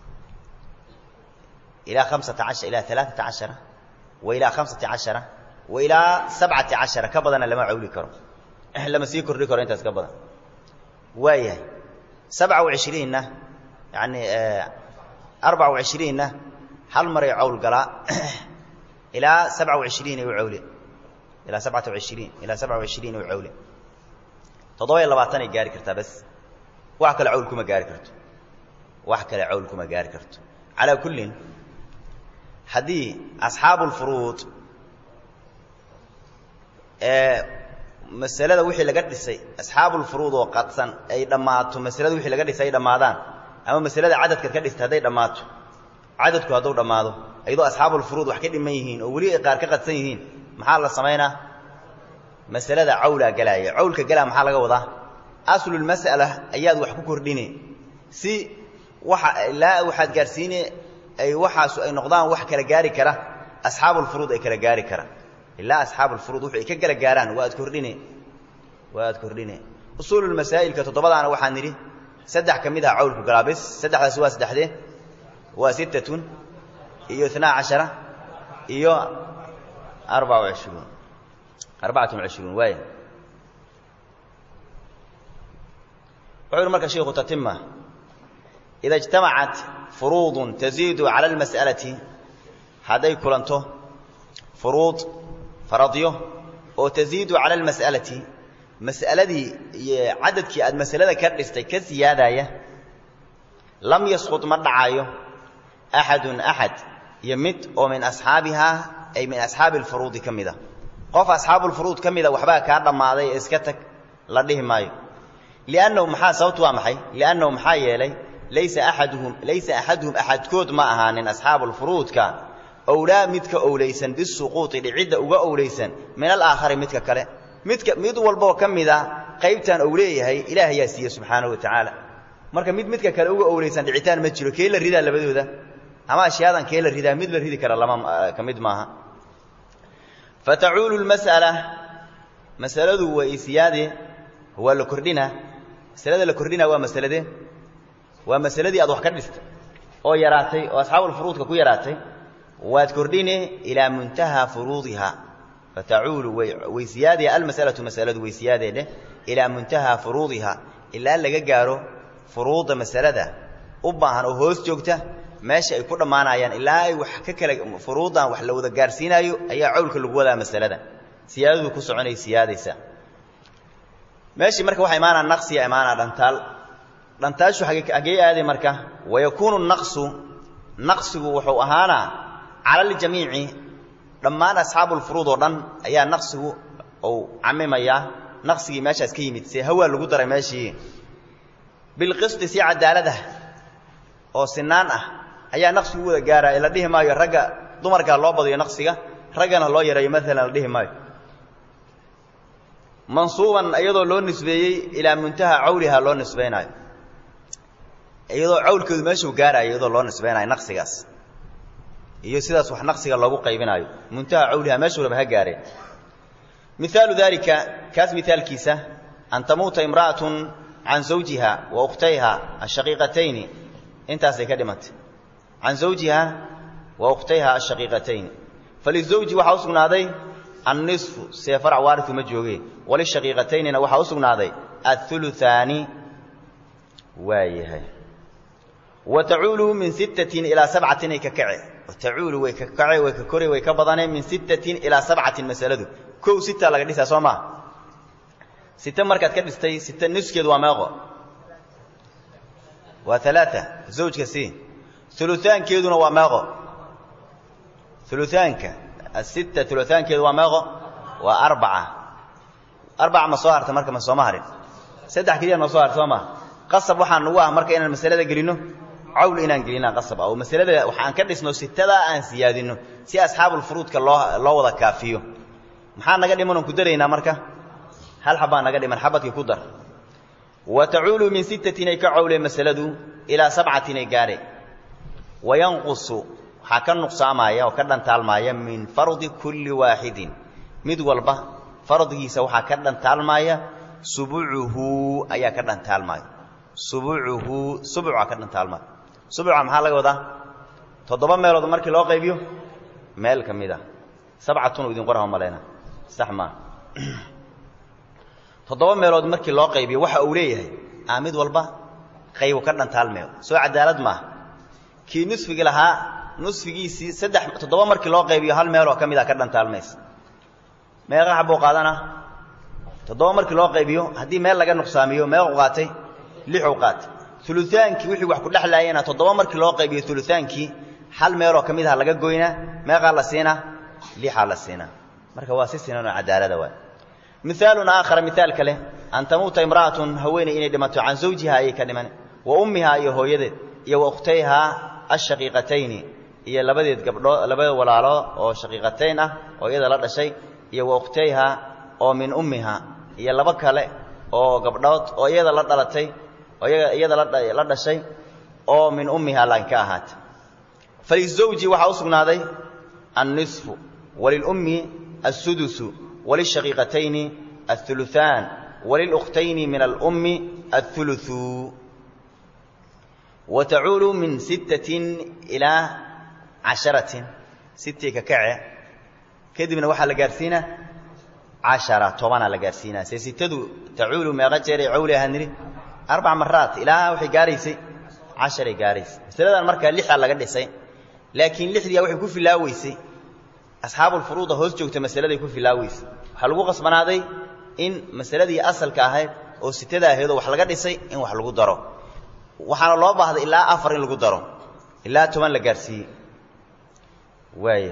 Speaker 1: ilaa hamsata ashara ilaa alaaata cashara wa ilaa hamsati cashara wa ilaa sabcati cashara ka badana lama cawli karo lama sii kordhi karo intaas ka badan waayahay sabca wa cishriinna yani arbaca wa cishriinna hal maray cawl galaa ilaa sabca wa cishriin u cawle ilaa sabcata waishriin ilaa sabca wa cishriin u cawle toddoba iyo labaatanay gaari kartaa bas wax kale cawl kuma gaari karto wax kale cawl kuma gaari karto calaa kullin haddii asxaabu lfuruud ee masalada wixii laga dhisay asxaabulfuruud oo qadsan ay dhammaato masalada wixii laga dhisay ay dhammaadaan ama masalada cadadkaad ka dhistay hadday dhammaato cadadku hadduu dhammaado iyadoo asxaabulfuruud wax ka dhiman yihiin oo weli ay qaar ka qadsan yihiin maxaa la samaynaa masalada cawlaa galaaya cawlka galaa maxaa laga wadaa aslulmas'ala ayaad wax ku kordhine si waxa ilaa waxaad gaarsiine ay waxaasu ay noqdaan wax kala gaari kara asxaabulfuruud ay kala gaari kara ilaa asxaabulfuruud wuxu ay ka kala gaaraan waa ad kordhine waa ad kordhine usuululmasaa'ilka toddobadaana waxaan nidhi saddex ka mid ah cawlku galaa bis saddexdaasi waa saddexdee waa sittatun iyo inaa cashara iyo arbaca wacishruun arbacatun wacishruun waaya wuxuu yihi marka shiku tatima ida اجtamacat furuudu taziidu cala اlmas'alati hadday kulanto furuud faradyo oo taziidu cala اlmas'alati mas'aladii iyo cadadkii aad masalada ka dhistay ka siyaadaya lam yasqud ma dhacayo axadun axad iyo mid oo min asxaabihaa ay min asxaabi اlfuruudi ka mida qof asxaabulfuruud ka mida waxbaa kaa dhammaaday ee iska tag la dhihi maayo liannahu maxaa sababtu waa maxay liannahu maxaa yeelay laysa axaduhum laysa axaduhum axadkood ma ahaanin asxaabulfuruudka owlaa midka owlaysan bisuquuطi dhicidda uga owlaysan min alaakhari midka kale midka mid walboo ka mida qaybtan ou leeyahay ilaah ayaa siiye subxaanahu wa tacaala marka mid midka kale uga owlaysan dhicitaan ma jiro kee la ridaa labadooda ama ashyaadan kee la ridaa mid la ridi kara lama ka mid maaha fatacuulu lmas'ala masaladu waa isiyaade waa la kordhina masalada la kordhina waa masalade waa masaladii aad wax ka dhistay oo yaraatay oo asxaabulfuruudka ku yaraatay waad kordhine ilaa muntahaa furuudiha fatacuulu way siyaadaya almas'alatu masaladu way siyaadeedheh ilaa muntahaa furuudiha ilaa laga gaaro furuudda masalada u baahan oo hoos joogta meesha ay ku dhammaanayaan ilaa ay wax ka kala furuuddan wax la wada gaarsiinaayo ayaa cawlka lagu wadaa masalada siyaadadu ku soconay siyaadaysa meeshii marka waxaa imaanaa naqsiya imaanaa dhantaal dhantaashu hagee aaday marka wayakuunu naqsu naqsigu wuxuu ahaanaa cala aljamiici dhammaan asxaabulfuruud oo dhan ayaa naqsigu uu camimayaa naqsigii meeshaas ka yimid see hawaa lagu daray meeshii bilqisti si cadaalada oo sinaan ah ayaa naqsigu wada gaaraya la dhihi maayo ragga dumarkaa loo badiyo naqsiga raggana loo yareeyo maalan la dhihi maayo mansuuban iyadoo loo nisbeeyey ilaa muntaha cawliha loo nisbaynaayo iyadoo cawlkeedu meeshuu gaaraayo iyadoo loo nisbaynayo naqsigaas iyo sidaas wax naqsiga loogu qaybinaayo muntaha cawliha meeshuu raba ha gaareen mihaalu daalika kaas mihaalkiisa an tamuuta imra'atun can zawjiha wa ukhtayha ashaqiiqatayni intaasay ka dhimantay can zawjiha wa ukhtayha ashaqiiqatayni falizawji waxaa u sugnaaday annisfu see farac waariu ma jooge walishaqiiqataynina waxaa u sugnaaday auluaani waa yahay wa tacuulu min sittatin ilaa sabcatin ay ka kace tacuulu way ka kace way ka kore way ka badane min sittatin ilaa sabcatin masaladu kow sita laga dhisaa soo maa site markaad ka dhistay site niskeedu waa meeqo waa alaaa zawjka si uluaankeeduna waa meeqo uluaanka asitta uluaankeedu waa meeqo waa arbaca arbaca ma soo harta marka ma sooma harin saddex keliya noo soo harta soo maa qasab waxaa nagu ah marka inaan masalada gelinno cawl inaan gelinaa qasab ah oo masalada waxaan ka dhisno sitadaa aan siyaadinno si asxaabulfuruudka loo loo wada kaafiyo maxaa naga dhiman oon ku daraynaa marka hal xabbaa naga dhiman xabadkii ku dar wa tacuulu min sittatin ay ka cawleen masaladu ilaa sabcatin ay gaadheen wayanqusu waxaa ka nuqsaamaya oo ka dhantaalmaaya min fardi kulli waaxidin mid walba fardigiisa waxaa ka dhantaalmaaya subucuhu ayaa ka dhantaalmaaya subucuhu subuca ka dhantaalmaaya subuca maxaa laga wadaa toddoba meelood markii loo qaybiyo meel ka mid a sabcatun u idin qoraha malayna sax maa toddoba meelood markii loo qaybiyo waxa uu leeyahay aa mid walba qaybu ka dhantaalmeyo soo cadaalad maaha kii nusfigi lahaa nusfigiisii saddex toddoba markii loo qaybiyo hal meeloo ka mid a ka dhantaalmaysa meeqa xabuu qaadana toddoba markii loo qaybiyo haddii meel laga nuqsaamiyo meequ qaatay lixuu qaatay ulutaankii wixii wax ku dhexlaayena toddoba markii loo qaybiyo ulutaankii hal meeloo ka mid aha laga goynaa meeqaa la siinaa lixaa la siinaa marka waa si sinanoo cadaalada waay mihaalun aakhara mihaal kale an tamuuta imra'atun haweeney inay dhimato can zawjiha ayay ka dhiman wa ummihaa iyo hooyadeed iyo wa ukhtayhaa ashaqiiqatayni iyo labadeed gabdhoo labada walaalo oo shaqiiqatayn ah oo iyada la dhashay iyo wa ukhtayhaa oo min ummiha iyo laba kale oo gabdhood oo iyada la dhalatay oo iyada la dhashay oo min ummiha laan ka ahaatay falizawji waxaa u sugnaaday annisfu walilummi assudusu walishaqiiqatayni auluaan walilukhtayni min alummi auluثu wa tacuulu min sittatin ilaa casharatin sitii ka kace kadibna waxaa la gaarsiinaa cashara tobanaa la gaarsiinaa see sitadu tacuulu meeqa jeeray cawli ahaa nidhi arbac maraat ilaa waxay gaaraysay casharay gaaraysay masaladan markaa lixaa laga dhisay laakiin lixdiia waxay ku filaaweysay asxaabulfuruuda hoos joogta masaladay ku filaaweysay waxaa lagu qasbanaaday in masaladii asalka ahayd oo sitada ahaydoo wax laga dhisay in wax lagu daro waxaana loo baahday ilaa afar in lagu daro ilaa toban la gaarsiiyey waaya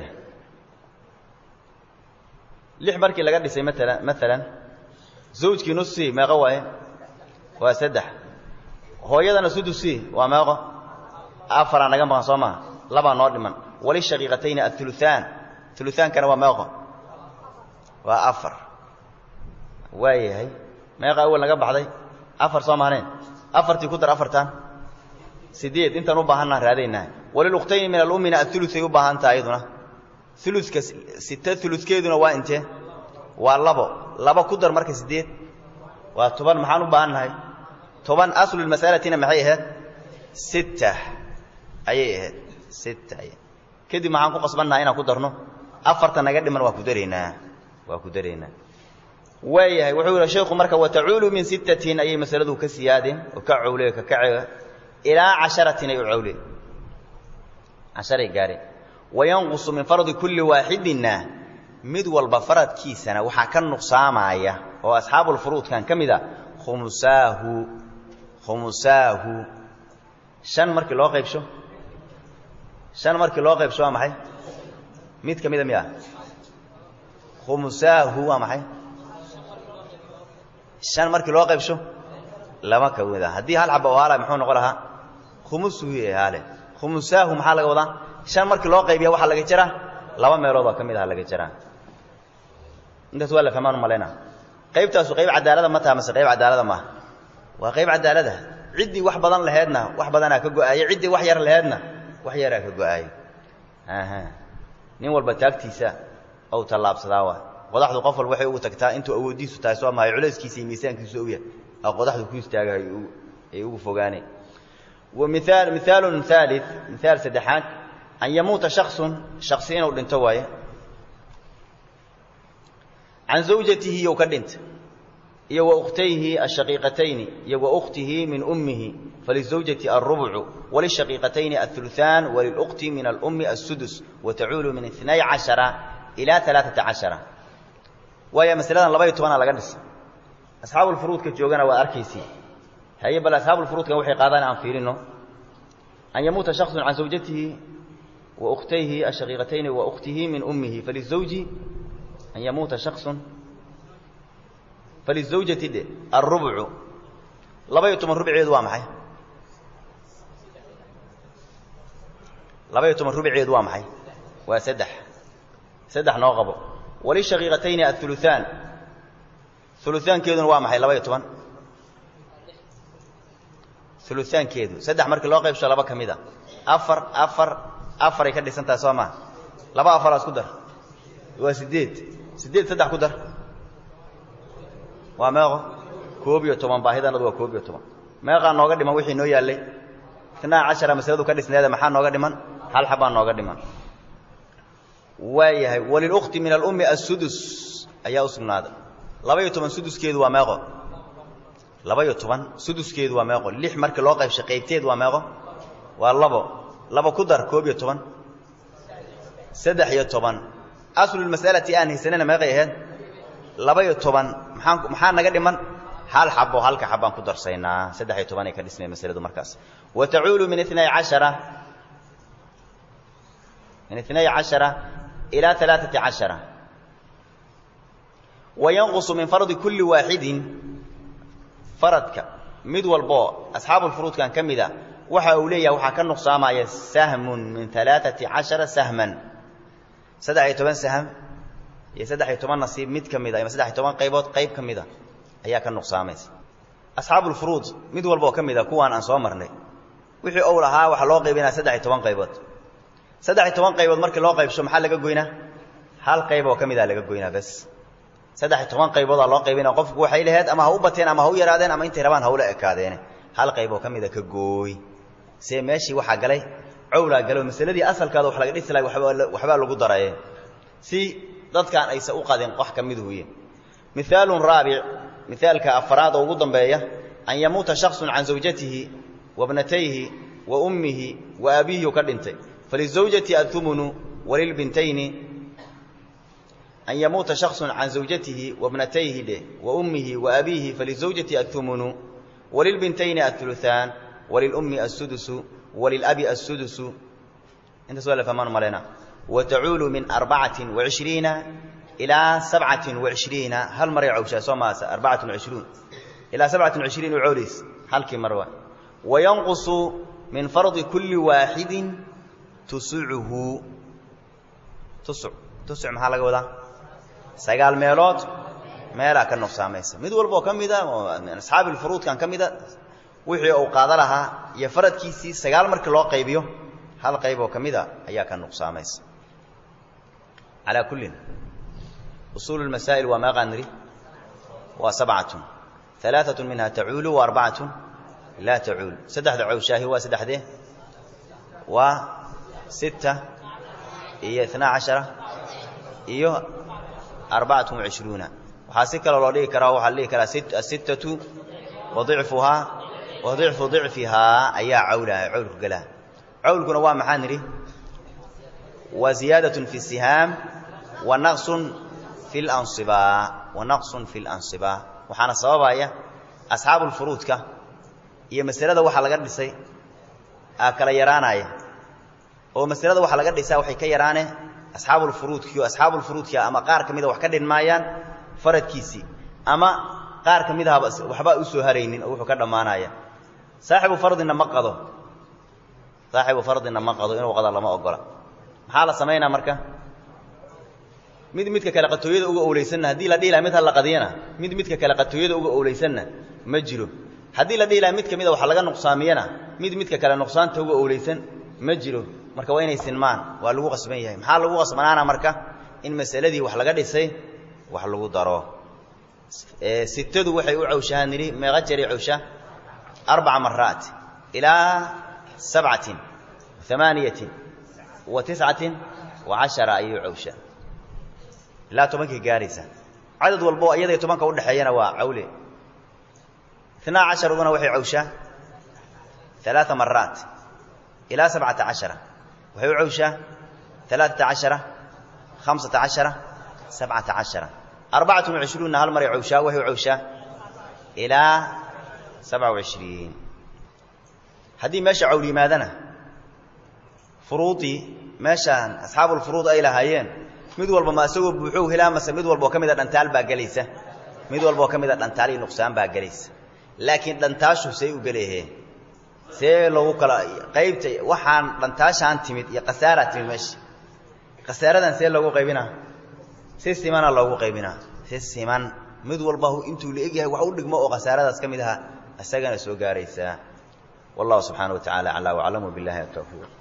Speaker 1: lix markii laga dhisay maala maalan zawjkii nusi meeqo waaye waa saddex hooyadana sudusi waa meeqo afaraa naga maqan soo maha labaa noo dhiman walishaqiiqatayni auluaan ulutaankana waa meeqo waa afar waayahay meeqa awel naga baxday afar soo maaneen afartii ku dar afartan sideed intaan u baahannaha raadaynaa walilukhtayni min alummina auluay u baahan taha iyaduna uluka sita uludkeeduna waa intee waa labo labo ku dar marka sideed waa toban maxaan u baahan nahay toban aslulmasalatina maxay ahayd sitta ayay ahayd sitta kadib maxaan ku qasbannaha inaan ku darno afarta naga dhiman waa ku daraynaa waa ku daraynaa waayahay wuxuu yihi sheikhu marka watacuulu min sittatin ayay masaladu ka siyaadeen oo ka cawle ka kace ilaa casharatin ay u cawleen casharay gaareen wayanqusu min fardi kulli waaxidinna mid walba faradkiisana waxaa ka nuqsaamaya oo asxaabulfuruudkan ka mid a khumusaahu khumusaahu shan markii loo qaybsho shan markii loo qaybsho waa maxay mid ka mida miya khumusaahu waa maxay shan markii loo qaybsho laba ka mida haddii hal xaba oo haala muxuu noqon lahaa khumusuhu haale khumusaahu maxaa laga wadaa shan markii loo qaybiya waxaa laga jaraa laba meelood oo ka mid aha laga jaraa intaas waa la fahmaan u malaynaa qaybtaasu qayb cadaalada ma taha mase qayb cadaalada maaha waa qayb cadaalada ciddii wax badan laheedna wax badanaa ka go-aaye ciddii wax yar laheedna wax yaraa ka go-aaye nin walba taagtiisa ou tallaabsadaa waa qodaxdu qof walba waxay ugu tagtaa intuu awooddiisu tahay soo mahay culayskiisa iyo miisaankiisu ou yahay oo qodaxdu ku istaagahay ay ugu fogaaneen miaal mihaalun haali mihaal saddexaad an yamuuta shaksun shaksi inuu dhinto waaye can zawjatihi iyow ka dhinta iyo wa ukhtayhi ashaqiiqatayni iyo wa ukhtihi min ummihi falizawjati alrubcu walishaqiiqatayni auluثaan walilukti min alummi asudus watacuulu min inay cashara ilaa alaaata cashara waayo masaladan labaiyo tobana laga dhisa asxaabulfuruudka joogana waa arkaysi haye bal asxaabulfuruudkan waxay qaadaan aan fiirino an yamuuta shaksun can zawjatihi wa ukhtayhi ashaqiiqatayni wa ukhtihi min ummihi falizawji an yamuuta shaksun falizawjati dhe alrubcu laba-iyo toban rubceedu waa maxay laba-iyo toban rubceedu waa maxay waa saddex saddex noo qabo walishaqiiqatayni auluثaan uluaankeeduna waa maxay laba-iyo toban uluaankeedu saddex markii loo qaybsho laba ka mid a afar afar afaray ka dhisan tahay soo maa laba afaraas ku dar waa sideed sideed saddex ku dar waa meeqo koob iyo toban baahidanadu waa koob iyo toban meeqaa nooga dhiman wixii noo yaallay itnaa cashara masaladu ka dhisneeda maxaa nooga dhiman hal xabaa nooga dhiman waayahay walilukti min alummi assudus ayaa u sugnaaday laba-iyo toban suduskeedu waa meeqo laba-iyo toban suduskeedu waa meeqo lix markii loo qaybshay qaybteed waa meeqo waa labo laba ku dar koob iyo toban saddex iyo toban aslulmas'alati aan haysanana meeqay ahayd laba-iyo toban maxaan maxaa naga dhiman hal xabo halka xabaan ku darsaynaa saddex iyo tobanay ka dhismay masaladu markaas wa tacuulu min inay cashara min inay cashara ilaa alaaati cashara wa yanqusu min fardi kulli waaxidin faradka mid walboo asxaabulfuruudkan ka mid a waxa uu leeyahay waxaa ka nuqsaamaya sahmun min alaaati cashara sahman saddex iyo toban sahm iyo saddex iyo toban nasiib mid ka mid a ama saddex iyo toban qaybood qayb ka mid a ayaa ka nuqsaamaysa asxaabulfuruud mid walba oo ka mid a kuwaan aan soo marnay wixii ou lahaa waxaa loo qaybinaya saddex iyo toban qaybood saddex iyo toban qaybood markii loo qaybsho maxaa laga goynaa hal qayb oo ka mid a laga goynaa bas saddex iyo toban qayboodaa loo qaybinaya qofku waxay laheyd ama ha u bateen ama ha u yaraadeen ama intay rabaan hawla ekaadeene hal qayb oo ka mida ka gooy see meeshii waxaa galay cowlaa galo masaladii asalkaada wax laga dhisi lahay waxbaa lagu daraye si dadkaan aysa u qadin wax ka mid huye mihaalun raabic mihaalka afaraad oo ugu dambeeya an yamuuta shaksun can zawjatihi wa bnatayhi wa ummihi wa abiihi u ka dhintay falizawjati athumunu walilbintayni an yamuuta shaksun can zawjatihi wa bnatayhi dheh wa ummihi wa abiihi falizawjati athumunu walilbintayni auluثaan walilummi assudusu walilabi assudusu intaas waa la fahmaan malayna wa tacuulu min arbacatin wacishriina ilaa sabcatin wacishriina hal maray cawshaa soo maasa arbacatun wacishruun ilaa sabcatin wacishriin u cowlays halkii mar waa wayanqusu min fardi kulli waaxidin tusucuhu tusuc tusuc maxaa laga wadaa sagaal meelood meelaa ka nuqsaamaysa mid walba oo ka mida oo min asxaabi lfuruudkan ka mida wixii uu qaada lahaa iyo faradkiisii sagaal markii loo qaybiyo hal qayb oo ka mida ayaa ka nuqsaamaysa calaa kullin usuulu lmasaa'il waa meeqaan nidhi waa sabcatun alaaatun minha tacuulu wa arbacatun laa tacuul saddexda cowshaahi waa saddexdee waa sita iyo itnaa cashara iyo arbacatun wacishruuna waxaa si kaloo loo dhigi karaa waxaa la dhihi karaa asittatu wa dicfuhaa wa dicfu dicfihaa ayaa cawlaha cawlku gelaha cawlkuna waa maxaa nidhi waa ziyaadatun fi sihaam wa naqsun fi lansibaa wa naqsun fi lansibaa waxaana sababaya asxaabulfuruudka iyo masalada waxaa laga dhisay aa kala yaraanaya oo masalada waxaa laga dhisaa waxay ka yaraane asxaabulfuruudkii oo asxaabulfuruudkia ama qaar ka mida wax ka dhinmaayaan faradkiisii ama qaar ka mid ahaba waxba usoo haraynin oo wuxuu ka dhammaanaya saaxibu fardina ma qado saaxibu fardina ma qado inuu qado lama ogola maxaa la samaynaa marka mid midka kale qatooyada uga owleysanna haddii la dhihi laha mid ha la qadiyana mid midka kale qatooyada uga owleysanna ma jiro haddii la dhihi laha mid ka mida wax laga nuqsaamiyana mid midka kale nuqsaanta uga owleysan ma jiro marka waa inay sinmaan waa lagu qasban yahay maxaa lagu qasbanaana marka in masaladii wax laga dhisay wax lagu daro sitadu waxay u cawshahaan nidhi meeqa jeray cawshaa arbaca maraat ilaa sabcatin amaaniyatin wa tiscatin wa cashara ayuu cawshaa ilaa tobankii gaaraysa cadad walbo iyaday tobanka udhexeeyana waa cawle itnaa casharaduna waxay cawshaa alaaa maraat ilaa sabcata cashara waxay u cawshaa alaaata cashara hamsata cashara sabcata cashara arbacatun wacishruunna hal maray cawshaa waxay u cawshaa ilaa sabca wacishriin haddii meesha cawl yimaadana furuudii meeshaan asxaabulfuruud ay lahaayeen mid walba ma isagoo buuxow helaa mase mid walbaoo ka mida dhantaal baa gelaysa mid walbaoo ka mida dhantaal iyo nuqsaan baa gelaysa laakiin dhantaashu say u geleeheen see lagu kala qaybta waxaan dhantaashaan timid iyo khasaaraa timid meesha khasaaradan see loogu qaybinaa si simana loogu qaybinaa si siman mid walba intuu la egyahay wax u dhigmo oo khasaaradaas ka mid ahaa isagana soo gaaraysaa wallahu subxaana wa tacala aclaa waclamu billahi atawfiiq